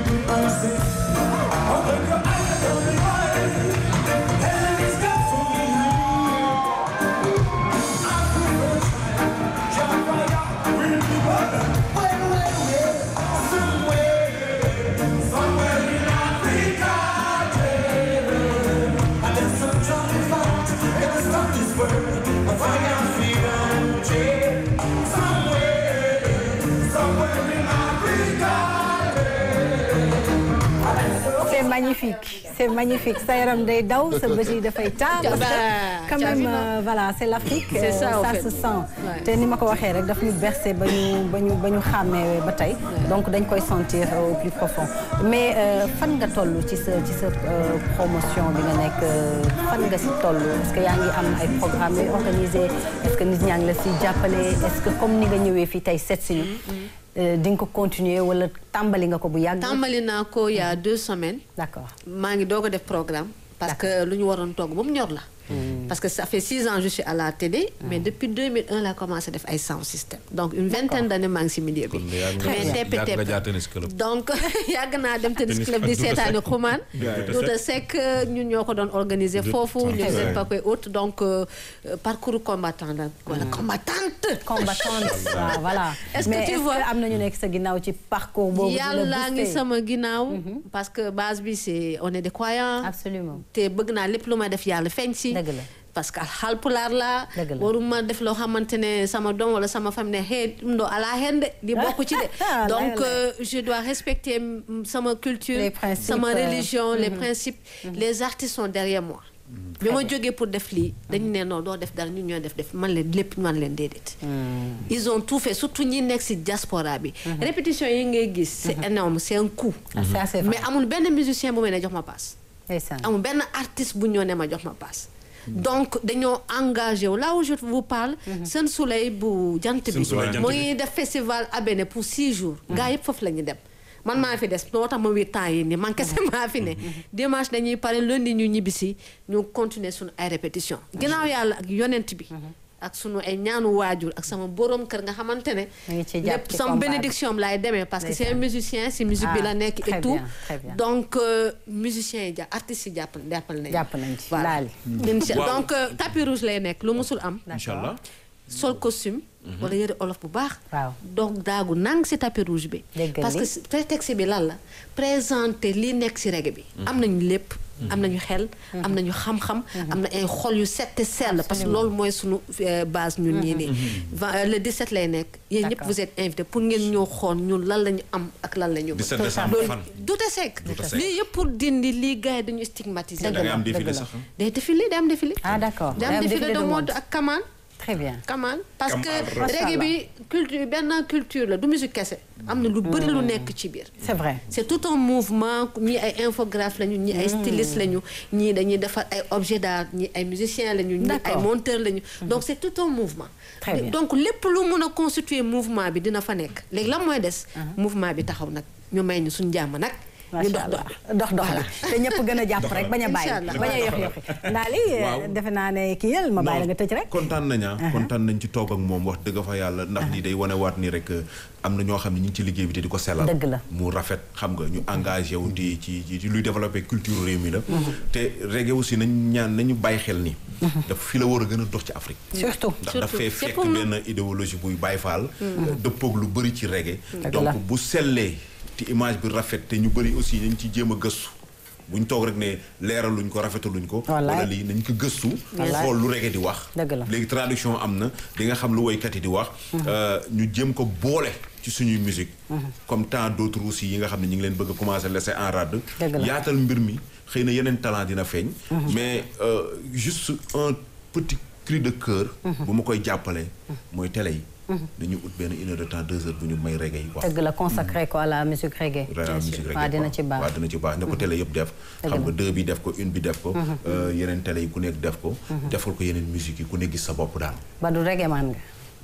c'est magnifique c'est magnifique sa yaram day daw sa bët yi dafay taa parce que quand même euh, voilà c'est l'Afrique C'est ça, euh, en ça fait. se sent Ouais. te ni ma ko waxee rek daf ñu bercé ba ñu ba ñu ba ñu xàmmee ba tey donc dañ koy sentir au plus profond mais euh, fan nga toll ci sa ci sa euh, promotion bi nga nekk euh, fan nga si toll est-ce que yaa ngi am ay programmes yooyu organisé est-ce que nit ñaa ngi la si jàppale est-ce que comme ni nga ñëwee fii tey seet si ñu euh, di nga ko continuer wala tàmbali nga ko bu yàgg tàmbali naa ko il y a deux semaines d'accord maa ngi doog a def programme parce que lu ñu waroon togg ba mu ñor la parce que ça fait six ans je suis à la télé mais depuis 2001 laa commencé def ay sound system donc une vingtaine d'années maa ngi si milieu bi Kon de yaa ngi- mais yàgg tepp nga tepp jaar tennis club. donc yàgg naa dem tennis Tennis club club di Douta seetaani Seck. xumaan Douta Douta Seck ñun ñoo ko doon organiser foofu Très ñu bien. seen pakoy haute donc euh, euh, parcours combattant la wala combattante combattante waaw voilà Est-ce que mais tu est-ce vois- que am na ñu nekk sa ginnaaw ci parcours boobu di la yàlla ngi booster? sama ginnaaw parce que base bi c'est on est des croyants absolument te bëgg naa lépp lu ma def yàlla feeñ si Dëgg la. parce que Haalpulaar laa Dëgg la. waruma def loo xamante ne sama doom wala sama famille ne xee ndo ala hen de di bokk ci de Ah, donc lay, lay. euh, je dois respecter mm, sama culture Les principes, sama euh, religion les principes les artistes sont derrière moi bi ma jógee pour def lii dañu ne non doo def dara ñun ñoo def def man leen lépp man leen déedéet ils ont tout fait surtout ñi nekk si diaspora bi répétition yi ngay gis c'est énorme c'est un coût Ah, c'est assez vrai. mais amul benn musicien bu may ne jox ma passe ndeysaan amul benn artiste bu ñëw ne ma jox ma passe donc dañoo engagé wu là où je vous parle Sen Soleil bu jant bi Sen Soleil jant mu bi. ngi def festival Abéné pour six jours gars yëpp foofu la ñu dem man maa fi des loo tax ma wii temps yi nii man kese maa fi ne dimanche dañuy pare lundi ñu ñibbisi ñu continuer suñu ay répétition ginnaaw yàlla ak yonent bi ak sunu ay ñaanu waajur ak sama borom kër nga xamante ne Mu ngi ci jàpp lépp ci sama combat bi. bénédiction am laay demee parce que c'est un Ndeysaan. musicien si musique bi Ah, la nekk très et tout bien, très bien. donc euh, musiciens yi ja artistes yi jàpp jàppal nañu Jàpp nañ ci, voilà laali. Incha- Waaw. donc euh, tapis rouge lay nekk lu musul am incha allah sol costume wala yëre olof bu baax Waaw. donc daagu nang si tapis rouge bi Déggal parce li. que si- prétexte bi lan la présenter li nekk si reggae bi am nañu lépp am nañu xel am nañu xam-xam am na ay xol yu set te sell parce que loolu mooy sunu euh, base ñun ñii nii Va- le 17 lay nekk yéen ñëpp D'accord. vous êtes invités pour ngeen ñoo xool ñun lan la ñu am ak lan la ñu bëgg. 17 décembre loolu fan Douta Seck Douta Seck. lii yëpp pour dindi lii gars yi dañu stigmatiser Dëgg da ngay la, am dëgg défilé la. sax ah. day défilé day am défilé ah d'accord day am défilé de mode ak kamaan très bien kamaan parce que Kamaan. reggae bi culture benn culture la du musique kese am na lu bëri lu nekk ci biir c'est vrai c'est tout un mouvement ñii ay infographe lañu ñii ay styliste lañu ñii dañuy defar ay objets d'art ñii ay musiciens lañu ñii ay D'accord. monteurs lañu donc c'est tout un mouvement Très bien. donc lépp lu mun a constituer mouvement bi dina fa nekk léegi lan mooy des mouvement bi taxaw nag ñu may ñu suñu jàmm nag ñu macha dox allah dox dox dox la te ñëpp gën a jàpp rek bañ a bàyyi Incha allah. bañ a yox yoxi ndaali Waaw. defe naa ne kii yël ma bàyyi la nga tëj rek kontaan nañ ah kontaan nañ ci toog ak moom wax dëgg fa yàlla ndax lii day wane waat ni rek euh, am na ñoo xam ne ñu ngi ci liggéey bi te di ko sellal Dëgg la. mu rafet xam nga ñu engagé wu di ci ci ci luy développé culture réew mi la te reggae aussi nañ ñaan nañu bàyyi xel ni daf fi la war a gën a dox ci Afrique surtout ndax Surtout. dafay C'est fekk pour nous. benn idéologie buy bàyyi faal dëppoog lu bëri ci reggae Dëgg donc la. bu sellee te image bi rafet te ñu bëri aussi nañ ci jéem a gëstu buñ toog rek ne leeraluñ ko rafetaluñ ko Wallaay. wala lii nañ ko gëstu Wallaay. xool lu reggae di wax Dëgg la. léegi traduction am na di nga xam lu woykat yi di wax euh, ñu jéem ko boole ci suñuy musique comme tant d'autres aussi yi nga xam ne ñu ngi leen bëgg a commencer laisser en rade Dëgg la. yaatal mbir mi xëy na yeneen talent dina feeñ mais euh, juste un petit cri de cœur bu ma koy jàppale mooy télé yi dañu ut benn une heure de temps deux heures bu ñu may reggae yi wax dëgg la consacré ko à la musique reggae vraiment musique reggae waaw dina quoi. ci baax waaw dina ci baax na ko télé yëpp def xam nga deux bi def ko une bi def ko euh, yeneen télé yi ku nekk def ko defal ko yeneen musique yi ku nekk gis sa bopp daal ba du reggae man nga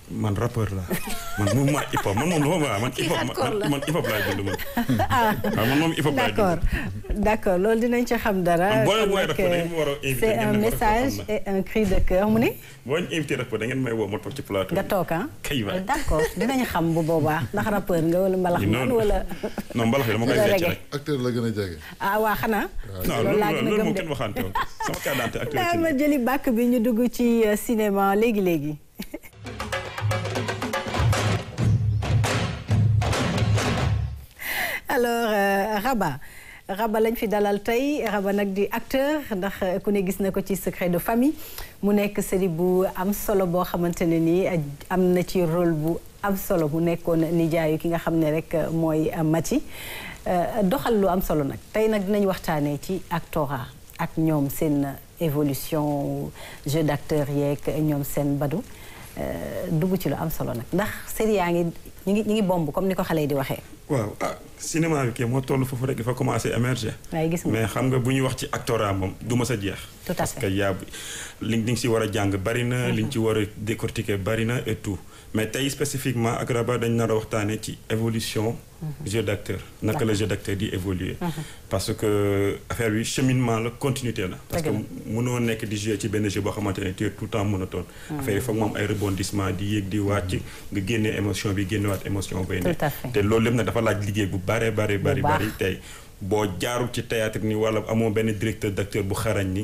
man rappeur la man mouvement hip hop man moom dafa ma man hip hop hardcore la. man man hip hop laay dund man. waaw man moom hip hop laay dund. d'accord d'accord loolu dinañ ci xam dara. Am boo leen kon woowee nag, rappeur, dañu war a inviter c'est ngeen un ne ma message rappeur et un cri de cœur mu ne boo ñu invité rappeur da ngeen may woo ma toog ci plateau. nga bi. toog ah. Kay waay. d'accord dinañ xam bu boobaa ndax rappeur nga wala mbalax man non wala. non mbalax yi dama koy wala fecc reggae. rek. acteur la gën a jege. ah waa xanaa. non loolu laa gën a loolu gëm moom de. kenn waxante woon sama carte d'identité acteur daa ci ma jëli bàkk bi ñu dugg ci euh, cinéma léegi léegi. alors euh, Raba Raba lañ fi dalal tey Raba nag di acteur ndax euh, ku ne gis na ko ci secret de famille mu nekk série bu am solo boo xamante ne nii euh, am na ci rôle bu am solo mu nekkoon nijaayu ki nga xam ne rek euh, mooy euh, Mati Euh, doxal lu am solo nag tey nag dinañ waxtaanee ci actorat ak ñoom seen évolution jeu d'acteur yeeg ñoom seen badu euh, dugg ci lu am solo nag ndax série yaa ngi ñi ngi ñi ngi bomb comme ni ko xale yi di waxee waaw ah cinéma bi kay moo toll foofu rek dafa commencé émerger. waaye gis nga mais xam nga bu ñuy wax ci actorat moom du ma sa jeex. Tout à parce fait. que yaa li li nga si war a jàng bari na. li nga ci war a décortiquer bari na et tout mais tey spécifiquement ak Raba dañ nar a waxtaanee ci évolution. jeu d'acteur naka la jeu d'acteur di évoluer. parce que affaire bi cheminement la continuité la. parce que Dëgg mënoo nekk di jouer ci benn jeu boo xamante ne tu es tout le temps monotone. affaire yi foog mu am ay rebondissement di yéeg di wàcc nga génnee émotion bi génnewaat émotion bay ne. Tout à fait. te loolu lépp nag dafa laaj liggéey bu bare bare bari baax. bari tey boo jaarul ci théâtre ni wala amoo benn directeur d'acteur bu xarañ ni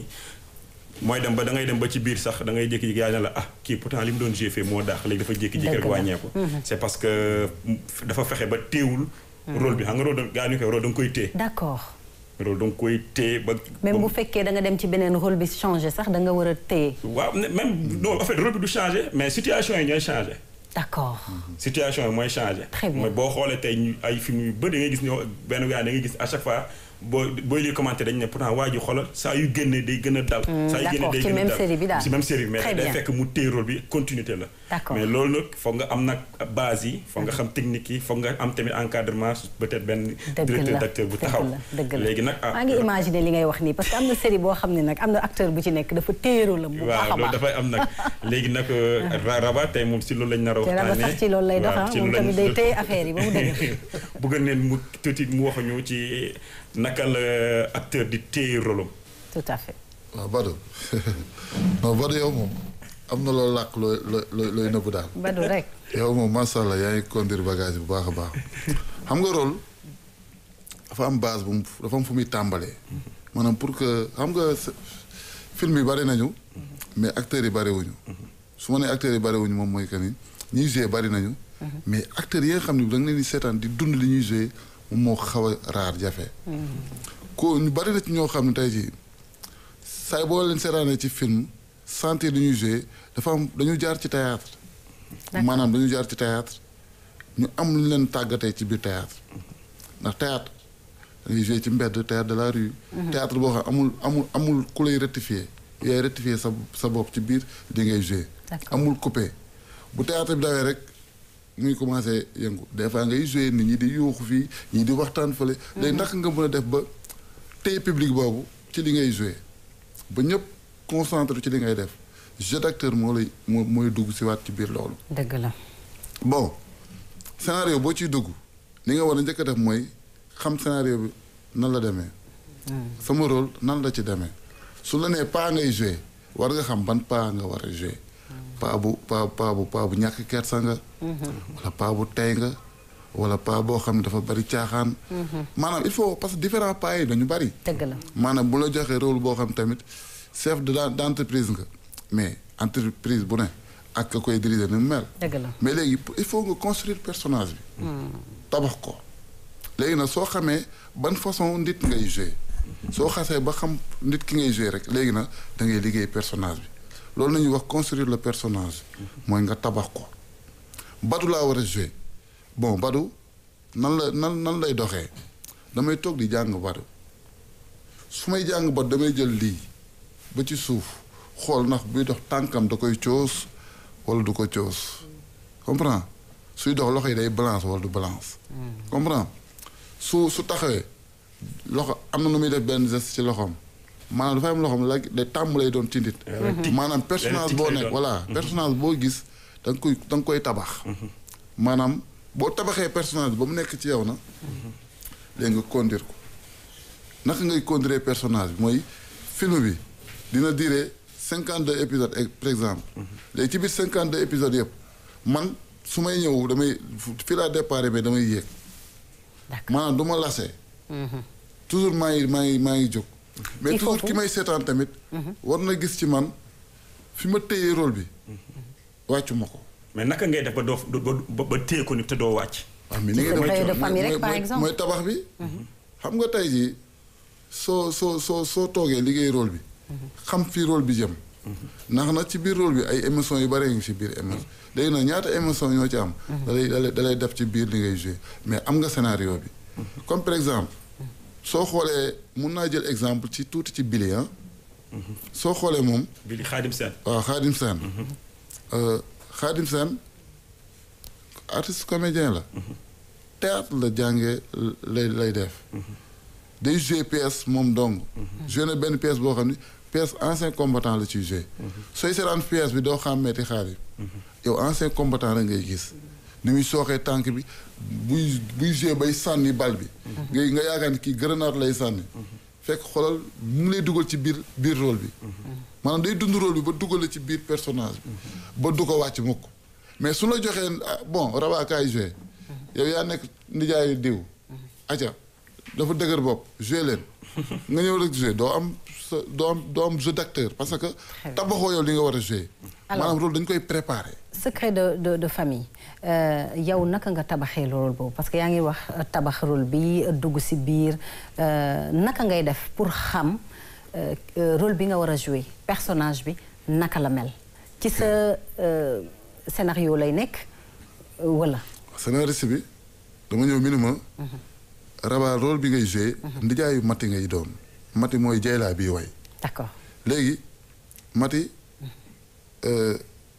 mooy dem ba da ngay dem ba ci biir sax da ngay jékki-jékki yaa ne la ah kii pourtant li mu doon joué fee moo daax léegi dafa jékki-jékki rek Dëgg la. wàññeeku c'est parce que dafa fexe ba téewul rôle bi xam nga rôle da gaa ñu koy rôle da nga koy téye d'accord rôle da nga koy téye ba même ba- bu fekkee da nga dem ci beneen rôle bi changé sax da nga war a téye waaw ne- même non en fait rôle bi du changé mais situation yi ñooy changé d'accord situation yi mooy changé. Très bien. mooy boo xoolee tey ñu ay film yu bëri da ngay gis ñoo benn gars da ngay gis à chaque fois boo booy lire commentaire dañu ne pourtant waa ji xoolal saa yu génnee day gën a dal. saa yu génnee d'accord, day ci gën a même dal série bi daal. ci même série bi mais Très day bien. fekk mu téye rôle bi continuité la. D'accord. mais loolu nag foog nga am nag base yi foog nga xam technique yi foog nga am tamit encadrement peut-être benn. dëgg directeur la d'acteur bu dëgg taxaw. la dëgg la léegi nag ah. maa ngi imaginer li ngay wax nii parce que am na série boo xam ne nag am na acteur bu ci nekk dafa téye rôle am bu baax a waaw loolu baax dafay am nag léegi nag Ra- Raba tey moom si loolu lañ nar a te Raba waxtaanee. sax ci loolu lay dox waaw, ah ci moom loolu tamit lañ- day téye affaire yi ba mu dëgg bëgg neen mu tuuti mu wax ñu ci naka la acteur di téye rôle am. tout à fait waaw Badou non Badou yow moom am na loo làq looy looy looy nëbbu daal. Badou rek yow moom macha allah yaa ngi conduire bagage bu baax a baax xam nga rôle dafa am base bu mu dafa am fu muy tàmbalee. maanaam pour que xam nga s- film yi bari nañu. mais acteurs yi bariwuñu. su ma nee acteurs yi bariwuñu moom mooy que ni ñuy joué bari nañu. mais acteurs yi nga xam ne da nga leen di seetaan di dund li ñuy joué moom moo xaw a raar jafe. ko ñu bari na ci ñoo xam ne tey jii saay boo leen seetaanee ci film sentir li ñuy joué dafa am dañu jaar ci théâtre maanaam dañu jaar ci théâtre ñu am lu leen tàggatee ci biir théâtre ndax théâtre dañuy joué ci mbedd théâtre de la rue théâtre boo xam amul amul amul ku lay rectifier yaay rectifier sa sa bopp ci biir li ngay joué D'accord. amul coupé bu théâtre bi dawee rek muy commencé yëngu des fois ngay joué nit ñi di yuuxu fii ñii di waxtaan fële léegi naka nga mën a def ba téye public boobu ci li ngay joué ba ñëpp concentré ci li ngay def jeu d'acteur moo lay moo mooy dugg si waat ci biir loolu dëgg la bon scénario boo ciy dugg li nga war a njëkk a def mooy xam scénario bi nan la demee sama rôle nan la ci demee su la nee pas ngay joué war nga xam ban pas nga war a joué pas bu pas pas bu pas bu ñàkk kersa nga wala pas bu tey nga wala pas boo xam ne dafa bari caaxaan maanaam il faut parce que différents pas yi dañu bari dëgg la maanaam bu la joxee rôle boo xam tamit chef de d' entreprise nga mais entreprise bu ne ak ka koy diriger ni mu mel dëgg la mais léegi il faut nga construire personnage bi tabax ko léegi nag soo xamee ban façon nit ngay jouer soo xasee ba xam nit ki ngay jouer rek léegi nag da ngay liggéey personnage bi loolu la ñuy wax construire le personnage mooy nga tabax ko Badou laa war a jouer bon Badou nan la nan nan lay doxee damay toog di jàng Badou su may jàng Badou damay jël lii ba ci suuf xool ndax buy dox tànkam da koy coos wala du ko coos comprends suy dox loxo yi day balance wala du balance comprends su su taxawee loxo am na nu muy def benn geste ci loxoom maanaam dafa am loxoom la day tàmm lay doon ci nit maanaam personnage tic boo lay nekk doon. voilà personnage boo gis da nga koy da nga koy tabax maanaam boo tabaxee personnage bi ba mu nekk ci yow na léegi nga conduire ko naka ngay conduire personnage bi mooy film bi dina durer cinquante deux épisodes ex- par exemple léegi ci biir cinquante deux épisodes yëpp man su may ñëw damay fii laa départ mais damay yéeg D'accord. maanaam du ma lasee toujours maa ngi maa ngi maa ngi jóg mais Il faut toujours que- ki may seetaan tamit war na gis ci man fi ma téyee rôle bi wàccu ma ko mais naka ngay def ba doo ba ba ba téye ko ni te doo wàcc. waaw mais ni ngay secret def de mooy- famille rek, mooy- par mooy- exemple. mooy tabax bi xam nga tey jii soo soo soo soo toogee liggéey rôle bi xam fii rôle bi jëm ndax nag ci biir rôle bi ay émotions yu bare ngi ci biir émotion léegi nag ñaata émotion ñoo ci am da lay da lay da lay def ci biir li ngay joué mais am nga scénario bi comme par exemple soo xoolee mun naa jël exemple ci tuuti ci Billy ah soo xoolee moom bi di Xaadim Seen. waaw Khadim Sène Euh, Khadim Sène artiste comédien la théâtre la jàngee lay lay def day joué pièce moom dong joué na benn pièce boo xam ni pièce ancien combattant la ciy joué sooy seetaan pièce bi doo xàmmeeti Khadim yow ancien combattant la ngay gis ni muy sooxee tànk bi buy buy joué bay sànni bal bi ngay nga yaakaar ni kii grenade lay sànni fekk xoolal mu ngi lay dugal ci biir biir rôle bi maanaam day dund rôle bi ba dugal la ci biir personnage bi ba du ko wàcc mukk mais su la joxee ah, bon rabaakaay joué yow yaa nekk nijaayu diw aca dafa dëgër bopp joué leen nga ñëw rek joué doo am sa doo am doo am jeu d'acteur parce que tabaxoo yow li nga war a joué Alors- maanaam rôle dañ koy préparé secret de de de famille euh, yow naka nga tabaxee rôle boobu parce que yaa ngi wax euh, tabax rôle bi euh, dugg ci biir euh, naka ngay def pour xam euh, euh, rôle bi nga war a jouer personnage bi naka la mel ci sa euh, scénario lay nekk euh, wala. scénariste bi dama ñëw minima raba rôle bi ngay joué ndijaayu mati ngay doon mati mooy jaylaa bii way d'accord léegi mati euh,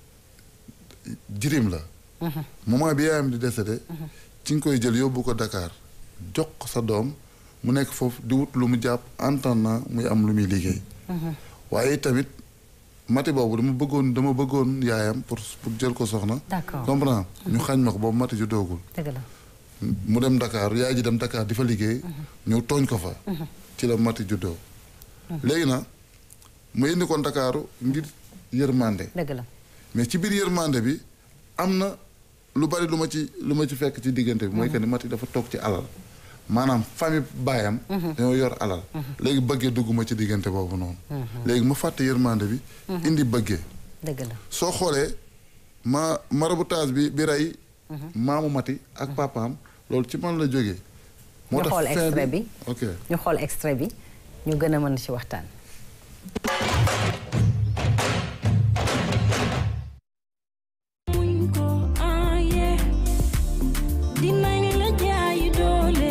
jirim la moment bi yaayam di décédé ci nga koy jël yóbbu ko Dakar jox ko sa doom mu nekk foofu di wut lu mu jàpp en attendant muy am lu muy liggéey waaye tamit mati boobu dama bëggoon dama bëggoon yaayam pour pour jël ko soxna D'accord. comprends ñu xañ ma ko boobu mati ju doogul dëgg la mu dem Dakar yaay ji dem Dakar di fa liggéey ñëw tooñ ko fa ci la mati juddoo léegi nag mu indi ko Ndakaaru ngir yërmande dëgg la mais ci biir yërmande bi am na lu bari lu ma ci lu ma ci fekk ci diggante bi mooy que ni mati dafa toog ci alal maanaam famille baayam dañoo yor alal léegi bëggee dugguma ci diggante boobu noonu léegi ma fàtte yërmande bi indi bëggee dëgg la soo xoolee ma maraboutage bi bi rey maamu mati ak papaam loolu ci man la jógee ñu xool fin extrait bi ok ñu xool extrait bi ñu gën a mën ci waxtaan. muñ ko aaye dinañ la jaayi doole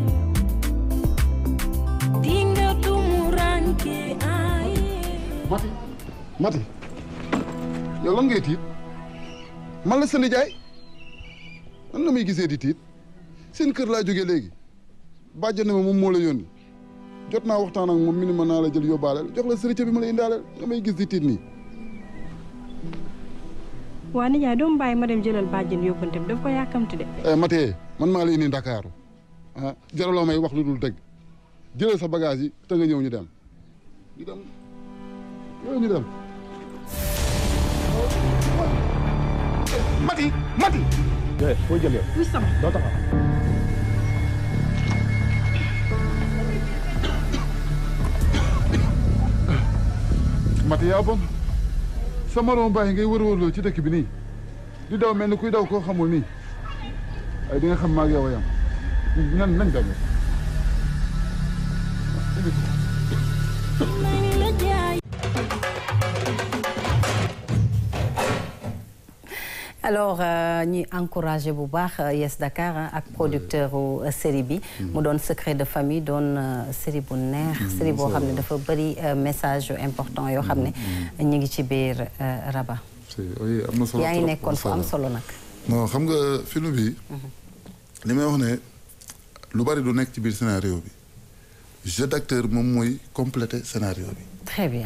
dinga tumuranke aaye mati mati yow lan ngay tiit man la sa nijaay nan nga may gisee di tiit seen kër laa jógee léegi bàjjan ne ma moom moo la yónni jot naa waxtaan ak moom mi ni ma naa la jël yóbbaaleel jox la sëriñ bi ma la indaaleel nga may gis di tiit nii waa nijaay doomu bàyyi ma dem jëlal bàjjen yóbbante bi daf ko yàkkamti de eh Mathieu man maa la indi Ndakaaru ah jaraloo may wax lu dul dëgg jëlal sa bagage yi te nga ñëw ñu dem ñu dem yow ñu dem Mati Mati Mati yaa bon sa moroom bàyyi ngay wër-wërloo ci dëkk bi nii di daw mel ni kuy daw koo xamul nii ay di nga xam maag yow a yam nan nañ dem dinañ la jaayi alors euh, ñuy encouragé bu baax euh, Yes Dakar hein, ak producteur u euh, série bi mu doon secret de famille doon euh, série bu neex série boo xam ne dafa bëri euh, message yu important yoo xam ne ñu ngi ci biir euh, Raba si oui am na solo yaa ngi trop, nekkoon fu am solo nag non xam nga film bi li may wax ne lu bari du nekk ci biir scénario bi jeu d'acteur moom mooy compléter scénario bi très bien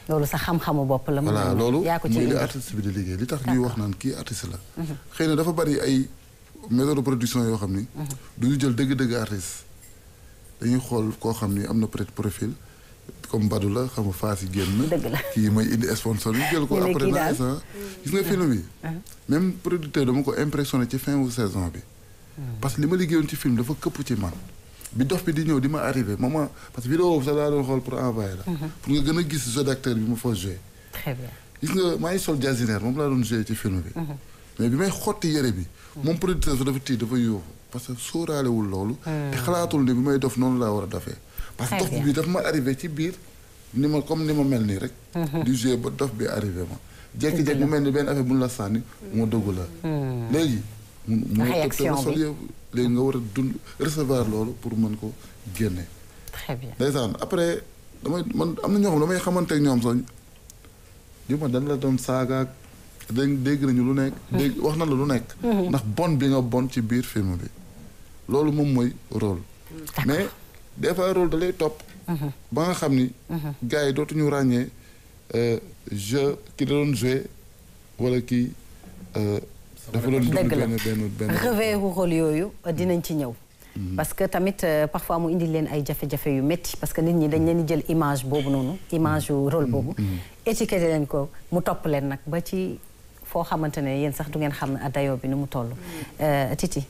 loolu sa xam-xamu bopp la. mën voilà nañu loolu yaa ko ci mooy li indi. artiste bi di liggéey li tax ñuy wax naan kii artiste la xëy na dafa bari ay méthode de production yoo xam ni du ñu jël dëgg-dëgg artiste dañuy xool koo xam ni am na peut-être profil comme Badou la xam nga Fass yi génn Dëgg la. kii mooy indi sponsor ñu jël ko ñu ne après kii na daal. instant gis nga film bi même producteur dama ko impressionné ci fin wu saison bi parce que li ma liggéeyoon ci film dafa këpp ci man bi dof bi di ñëw di ma arrivé moment parce que vidéo boobu sax laa doon xool pour envoyer la pour nga gën a gis jeu d'acteur bi ma fa joué très bien. gis nga maa ngi sol jazinaire moom laa doon joué ci film bi. mais bi may xotti yére bi. moom producteur bi dafa tiit dafa yuuxu parce que sóoraalewul loolu. te xalaatul ni bi may dof noonu laa war a dofee. parce que Très dof bien. bi dafa ma arrivé ci biir ni ma comme ni ma mel nii rek. di joué ba dof bi arrivé ma. jékki-jékki mu mel ni benn affaire bu ñu la sànni moo dëggu la. léegi. mu mu Réaction sol bi. yëpp léegi nga war a dund recevoir loolu pour mën ko génne. très bien. ndeysaan après damay man am na ñoo xam damay xamante ak ñoom sax di ma dañ la doon saagaak dégg dégg nañu lu nekk dégg wax na la lu nekk ndax bon bi nga bon ci biir film bi loolu moom mooy rôle mais des fois rôle da lay topp ba nga xam ni gars yi dootuñu ràññee euh, jeu ki da doon joué wala kii euh, dafa doon dund Dëgg la. benn benn benn revers rôle yooyu dinañ ci ñëw. parce que tamit euh, parfois mu indi leen ay jafe-jafe yu métti parce que nit ñi dañ leen di jël image boobu noonu image yu rôle boobu. étiqueté leen ko mu topp leen nag ba ci foo xamante ne yéen sax du ngeen xam ne dayoo bi nu mu toll. Euh, Titi.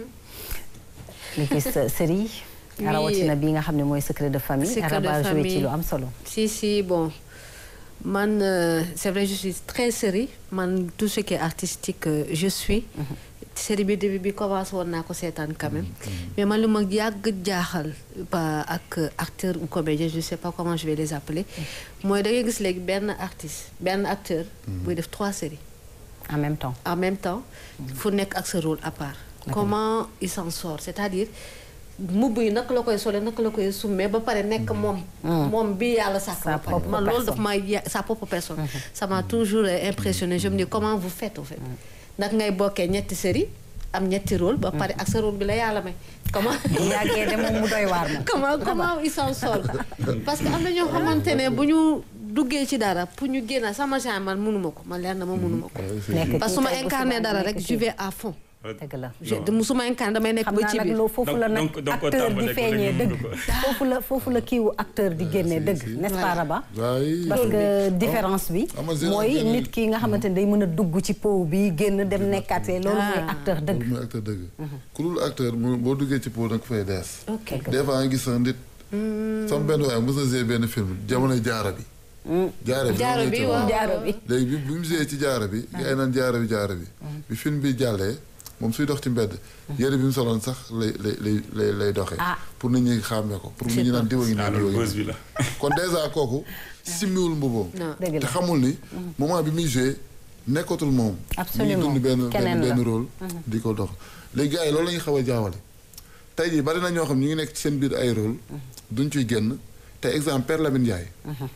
li gis euh, série. Oui. rawatina bii nga xam ne mooy secret de famille. Secret de Araba joué ci famille. lu am solo. Si, si, bon. Man, euh, c'est vrai, je suis très série. Man, tout ce qui est artistique, euh, je suis. série bi début bi commencé woon naa ko seetaan quand même. mais man lu ma yàgg jaaxal ba ak acteur ou comédien je sais pas comment je vais les appeler. mooy da ngay gis léegi benn artiste benn acteur. buy def trois séries. en même temps. en même temps fu nekk ak sa rôle à part comment il s'en sort c'est-à-dire mbubb yi naka la koy sole naka la koy summee ba pare nekk moom moom bi yàlla sàkk Sa ba pare propre man loolu personne. daf may ya- sa propre personne ça m'a toujours euh, impressionné je me dis comment vous faites au fait nag ngay bokkee ñetti série am ñetti rôle ba pare ak sa rôle bi la yàlla may comment bu yàggee de moom mu doy waar moom. comment comment il s'en sort parce que am na ñoo xamante ne bu ñu duggee ci dara pour ñu génn sama genre man mënuma ko man leer na ma mënuma ko nekk parce kii que su ma tey bu incarné subaa dara nekk rek kii. je vais à fond dëgg la. je su ma incarné damay nekk xam ba naa ci nag biir loo foofu la nag Donc- donc ko acteur di tàmbalee ko feeñee rek dëgg ñu dugg foofu la foofu la kiiwu acteur di génnee dëgg n'est-ce pas Raba waaye parce que différence bi Ah, man, j'ai mooy entendu. nit ki nga xamante ne day mën a dugg ci pow bi génn dem nekkaat fee loolu mooy Ah. acteur loolu dëgg mooy acteur dëgg ku dul acteur mu boo duggee ci po da nga fay dees ok des fois nga gis sax nit sama benn waaye mos na joué benn film jamono jaara bi jaara bi jaaro bi loolu waaw jaaro bi léegi bi bi mu joué ci jaara bi gars yi naan jaara bi jaara bi bi film bi jàllee moom suy dox ci mbedd yére bi mu soloon sax lay lay lay lay lay doxee Ah. pour nit ñi xàmmee ko pour nit ñi naan diwa ngi ah nii diwa loolu ngi buzz nii bi la. kon dèjà kooku simmiwul mbuboom non dëgg te la xamul ni moment bi muy joué nekkatul moom Absolument. mu ngi dund benn Keneen benn la. benn rôle di ko dox léegi gars yi loolu la ñuy xaw a jaawale tey jii bari na ñoo xam ñu ngi nekk ci seen biir ay rôle duñ ciy génn te exemple Père Lamine Ndiaye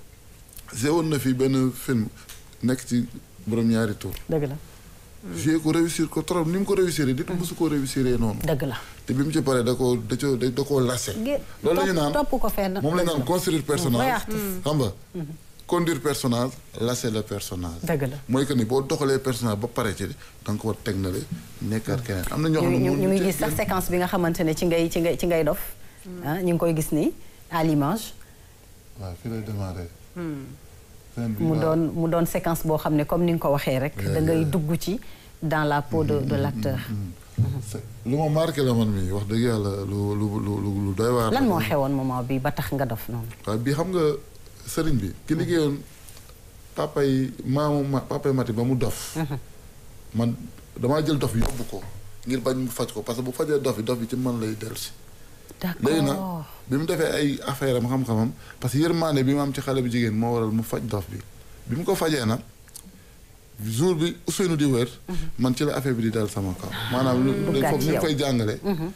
joué woon na fi benn film nekk ci borom ñaari tour dëgg la joué ko réussir ko trop ni mu ko réussir dit mosu ko réussir noonu dëgg la te bi mu ci paree da koo da coo da koo lase Gé- loolu la ñu topp- naan topp ko fenn moom la ñu naan dëgg la. construire vrai personnage artiste. xam nga conduire personnage lasser le personnage dëgg la mooy que ni boo doxalee personnage ba pare ci da nga ko war teg na le nekkaat keneen am na ñoo ñu xam ne ñu moom ñu ngi ci- gis sax séquence bi nga xamante ne ci ngay ci ngay ci ngay dof ah ñu ngi koy gis nii à l'image waaw fii lay démarré fin bi mu waaw. doon mu doon séquence boo xam ne comme ni nga ko waxee rek da ngay dugg ci dans la peau de de l'acteur C'est- lu ma marqué la man mi wax dëgg yàlla lu lu lu lu lu doy waar lan la. moo xewoon moment bi ba tax nga dof noonu waaw bii xam nga sëriñ bi ki liggéeyoon papa yi maamu ma papa yi mati ba mu dof man damaa jël dof bi yóbbu ko ngir bañ mu faj ko parce que bu fajee dof bi dof bi ci man lay dellu si léegi nag d'accord bi mu defee ay affaire am xam-xamam parce que yërmaande bi mu am ci xale bu jigéen moo waral mu faj dof bi bi mu ko fajee nag jour bi Ousseynou di wër man ci la affaire bi di dal sama kaw maanaam lu Duggaat foofu ci ni mu yow. koy jàngale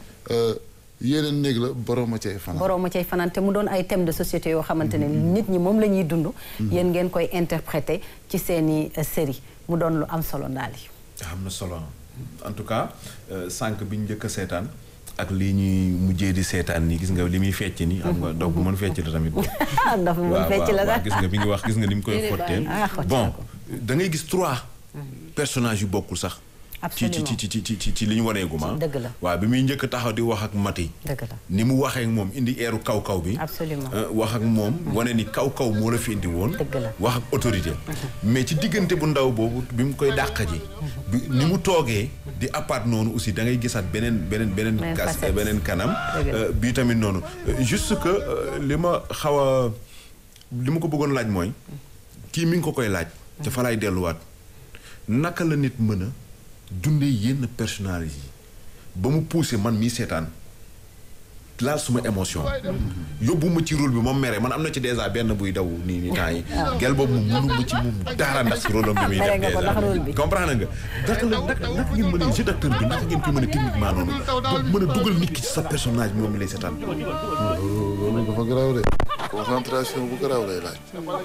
yeneen néeg la borom a cay fanaan borom ma cay fanaan te mu doon ay thèmes de société yoo xamante ne nit ñi moom la ñuy dund yéen ngeen koy interpréter ci seeni euh, série mu doon lu am solo ndaal yi am na solo en tout cas euh, sànq bi ñu njëkk a seetaan ak li ñuy mujjee di seetaan nii gis nga li muy fecc ni xam nga dox bu mën fecc la tamit dafa mën waaw fecc la waaw sax gis nga bi ngi wax gis nga ni mu koy Déedéet xottee bàyyi. Ah, xotti bon na ko. da ngay gis trois personnages yu bokkul sax ci ci ci ci ci ci ci li ñu waneegu ma Dëgg la. waaw bi muy njëkk taxaw di wax ak mati dëgg la ni mu waxee ak moom indi eeru kaw kaw bi Absolument. euh, wax ak moom wane ni kaw kaw moo la fi indi woon Dëgg la. wax ak autorité mais ci diggante bu ndaw boobu bi mu koy dàq ji bi ni mu toogee di apart noonu aussi da ngay gisaat beneen beneen beneen Beneen gas facette. beneen kanam Dëgg la. euh, bii tamit noonu Euh, juste que euh, li ma xaw a li ma ko bëggoon laaj mooy kii mi ngi ko koy laaj te fa laay delluwaat naka la nit mën a dundee yenn personnalité yi ba mu poussé man mii seetaan laal suma émotion yóbbu ma ci rôle bi moom mere man am na ci dèjà benn buy daw nii nii temps yi gel boobu moom mënu ma ci moom dara ndax si rôle am bi muy Mere def nga ko ndax rôle bi. dèjà comprendre nga naka la naka naka ngeen mën a jeu d'acteur bi naka ngeen ko mën a techniquement noonu ba mën a dugal nit ki ci sa personnage bi moom mi lay seetaan loolu loolu dafa garaaw de concentration bu garaaw lay laaj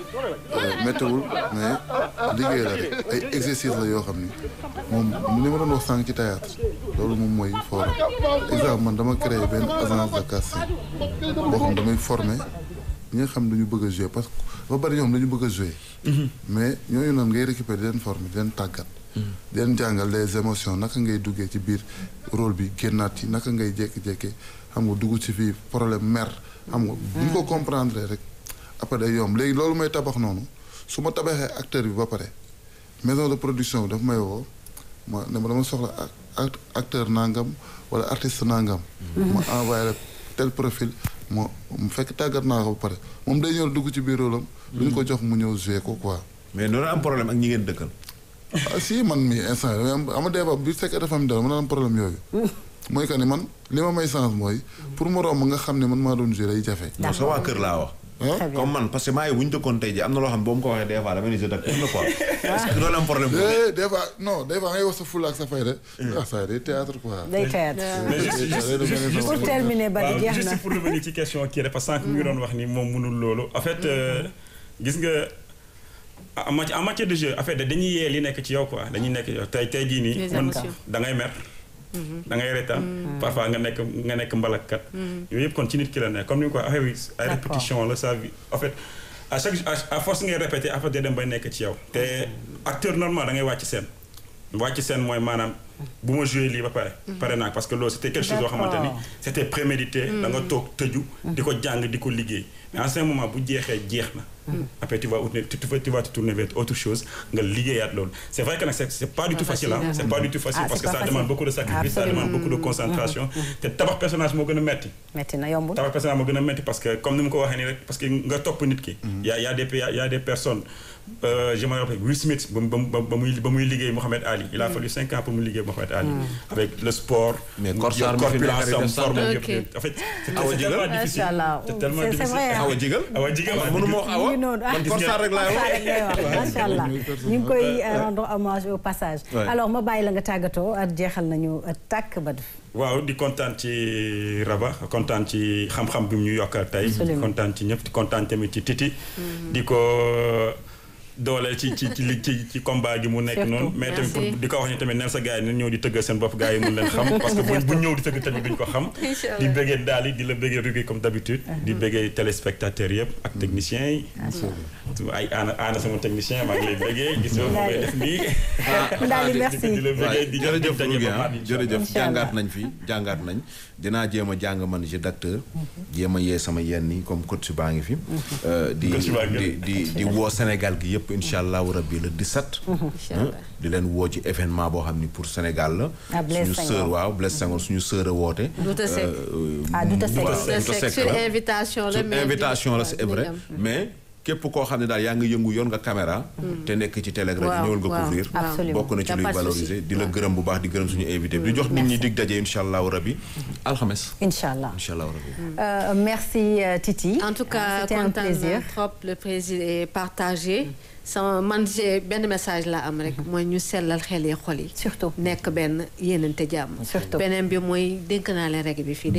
méttiwul mais liggéey la rek ay exercice la yoo xam ni moom li ma doon wax sànq ci théâtre loolu moom mooy fooram exemple man dama créé benn agence de casting boo xam damay former ñi nga xam dañu bëgg a jouer parce que ba bari ñoom dañu bëgg a jouer mais ñooñu noonu ngay récupérer di leen former di leen tàggat di leen jàngal les émotions naka ngay duggee ci biir rôle bi génnaat ci naka ngay jékki-jékki xam nga dugg ci fii problème mer xam nga bu ñu ko comprendre rek après day yomb léegi loolu may tabax noonu su ma tabaxee acteur bi ba pare maison de production bi daf may woo ma ne ma dama soxla ac- ac- acteur nangam wala artiste nangam ma envoyé la tel profil ma mu fekk tàggat naa ko ba pare moom day ñëw dugg ci biir rôle am lu ñu ko jox mu ñëw jouer ko quoi mais noonu am problème ak ñi ngeen dëkkal ah si man mi instant yii am ama débat bi fekkee dafa am dara mën naa am problème yooyu mooy que ni man li ma may chance mooy pour mu romb nga xam ne man maa doon jouer day jafe non sa waa kër laa wax ah comme man parce que maa ngi bu ñu dëkkoon tey ji am na loo xam ne boo ma ko waxee des fois dama ni jeu d'acteur la quoi est-ce que doon am problème boobu Eh, des fois non des fois ngay wax sa fulla ak sa fayda ah ça day théâtre quoi day théâtre mais juste juste juste juste pour terminer ba waaw di jeex juste na pour revenir ci question kii rek parce que sànq mi ngi doon wax ni moom mënul loolu en fait euh, gis nga en matière en matière de jeu en fait dañuy yee li nekk ci yow quoi dañuy nekk ci yow tey tey jii nii. Les mën émotions. da ngay mer. da ngay retaan. parfois nga nekk nga nekk mbalakkat. yooyu yëpp kon ci nit ki la nekk comme ni nga ko waxee oui ay D'accord. répétition la sa vie en fait à chaque à à force ngay répété en fait day dem bay nekk ci yow te acteur normal da ngay wàcc scène. wàcc scène mooy maanaam bu ma joué lii ba pare. pare naa parce que loolu c'était quelque chose boo xamante ni D'accord. c'était prémédité. da nga toog tëju. di ko jàng di ko liggéey mais en ce moment bu jeexee jeex na. après tu vas tu, tu, vas- tu vas te tourner vers autre chose nga liggéeyaat loolu c'est vrai que nag c'est c'est pas du tout facile ah c'est pas du tout facile Ah, parce c'est que pas ça facile. demande beaucoup de sacrifice ça Absolument. demande beaucoup de concentration te tabax personnage moo gën a metti metti na yombul tabax personnage moo gën a metti parce que comme ni mu ko waxee nii rek parce que nga topp nit ki y a y a des y a- y a des personnes euh, je me rappelle Will Smith ba mu ba mu ba muy ba muy liggéey Mohamed Ali il a fallu cinq ans pour mu liggéey Mohamed Ali avec le sport Mais Korsar mi fi corpulence nekk am rek forme Ok. yëpp yëpp en fait c'est Awa c'est Jigal tellement difficile Macha Allah. c'est tellement C'est- c'est difficile vrai, hein. awa jigal Awa Jigal man mënu ma wax awa ñu ngi noonu ah man Korsar rek laay Korsar wax rek ngay wax macha allah ñu ngi koy euh, rendre hommage au passage Ouais. alors ma bàyyi la nga tàggatoo ak jeexal nañu euh, tàkk ba waaw di kontaan ci Raba kontaan ci xam-xam bi mu ñu yokkal tey. Absolument. di kontaan ci ñëpp di kontaan tamit ci Titi. di ko dooleel ci ci ci li- ci ci combat gi mu nekk Surtout. noonu. mais tamit pour Merci. di ko wax ni tamit neen sa gars yi nañ ñëw di tëggal seen bopp gars yi mun leen xam. parce que buñ buñ ñëw di tëgg tamit duñ ko xam. Inch'Allah. di bëggee daal di la bëggee Rugi comme d'habitude. di bëggee téléspectateurs yëpp ak techniciens yi. ay aana aana sama technicien maa ngi lay bëggee gis nga ma koy def nii. Ndali di merci di la bëggee di jërëjëf daje Rougui ba ah mardi, inch'Allah. jërëjëf Inch'Allah. jàngaat nañ fi jàngaat nañ dinaa jéem a jàng man jeu d'acteur jéem a yee sama yenn yi comme coach baa ngi fi Euh, di Coach baa ngi di di di woo Sénégal gi yëpp incha allahu rabbi le 17 Inch'Allah. di leen woo ci événement boo xam ni pour Sénégal la Ah, Blaise suñu Senghor. sœur waaw Blaise Senghor suñu sœur a woote Douta Seck. Euh, Ah, Douta Seck. waaw, C'est Douta Seck sur la. invitation la sur mais invitation la di- c'est vrai dinañ am. mais képp koo xam ne daal yaa ngi yëngu yoon nga caméra te nekk ci télé rajo Waaw, ñëwal nga waaw, couvrir waaw. Absolument. bokk na ci Y a luy pas de valoriser souci. di la gërëm bu baax di gërëm suñu invité bi di jox nit ñi dig daje incha allahu rabi alxames incha allah incha allahu rabi Euh, merci euh, Titi En tout cas, c'était un content plaisir trop le plaisir est partagé. sama man j'ai benn message la am rek mooy ñu sellal xel yi xol yi. surtout nekk benn yéenante jàmm. Surtout. beneen bi mooy dénk naa leen rek bi fii dégg ngeen.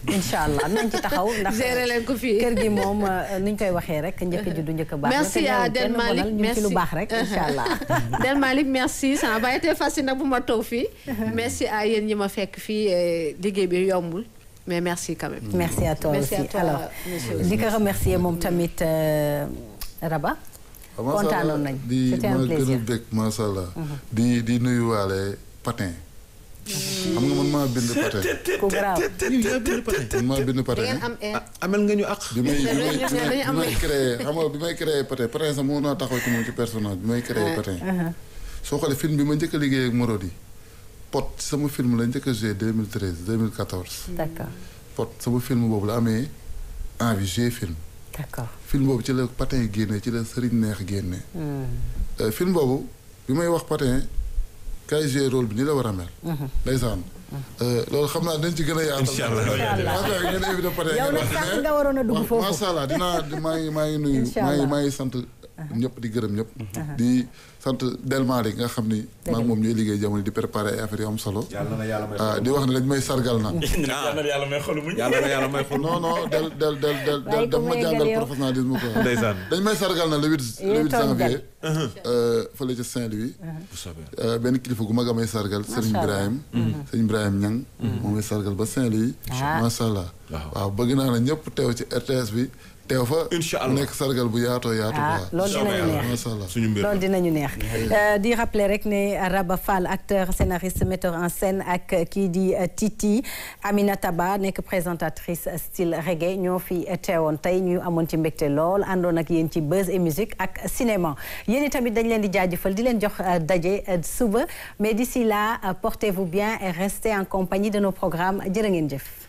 incha allah nañ ci taxaw ndax gérer leen ko fii kër gi moom euh, ni ñu koy waxee rek njëkk ji du njëkk a baax merci te à ñëwul Del kenn Malick bonal, ñu ngi ci lu merci. baax rek incha allah Del Malick merci ça n'a pas été facile nag bu ma toog fii merci à yéen ñi ma fekk fii eh, liggéey bi yombul mais merci quand même merci à toi Merci à aussi toi, alors monsieur di ko remercier moom tamit euh, Raba waaw macha allah kontaanoon nañ di c'était un ma gën a plaisir bég macha allah. di di nuyuwaale patin. xam nga man maa bind patin. ku garaaw man maa bind da patin. ngeen am air amel nga ñu ak bi may bi may Ñun ñoo dañu am bi may créé xam nga bi may créé patin patin sax moo naa taxaw ci moom ci personnage bi may créé patin. soo xoolee film bi ma njëkk a liggéey ak Morodi. Pot sama film la njëkk a joué 2013 2014. d'accord Pot sama film boobu la amee envie joué film. d'accord film boobu ci la patin génne ci la sëriñ neex génne. Euh, film boobu bi may wax patin kay joué rôle bi ni la war a mel. ndeysaan. Euh, loolu xam naa dañ ci gën a yaatal. Incha allah. Patin ngeen invité patin yow ngeen nag wax sànq ne- nga waroon a dugg waaw foofu macha allah dinaa di- maa ngi maa ngi nuyu Incha maa ngi allah. maa ngi sant ñëpp di gërëm ñëpp. di sant Delma nga xam ni. maa ngi moom ñooy liggéey jamono di préparer ay affaires yu am solo. yàlla na yàlla may ah di wax ne dañ may sargal na. yàlla na yàlla may xolu muñ yàlla na yàlla may xol non non del del del del Bàyyi del ko daf ma may jàngal gël yow. professionnalisme quoi. ndeysaan dañ may sargal na le 8 le Yéen 8 toog janvier. euh, fële ca Saint-Louis. bu soobee Euh, benn kilifa gu mag a may sargal Serigne allah. Ibrahim Serigne Ibrahim Niang moom may sargal ba Saint-Louis Ah. macha allah Waaw. waaw bëgg naa ne ñëpp teew ci RTS bi teew fa Incha mu allah. nekk sargal bu yaatoo yaatu ah quoi loolu dinañu neex macha allah suñu mbir loolu dinañu neex Euh, di rappeler rek ne Raba Fall acteur scénariste metteur en scène ak kii di euh, Titi Aminata Ba nekk présentatrice style reggae ñoo fi teewoon tey ñu amoon ci mbégte lool àndoon ak yéen ci buzz et musique ak cinéma yéen tamit dañ leen di jaajëfal di leen jox euh, daje euh, suba mais d'ici là euh, portez-vous bien et restez en compagnie de nos programmes jërë ngeen jëf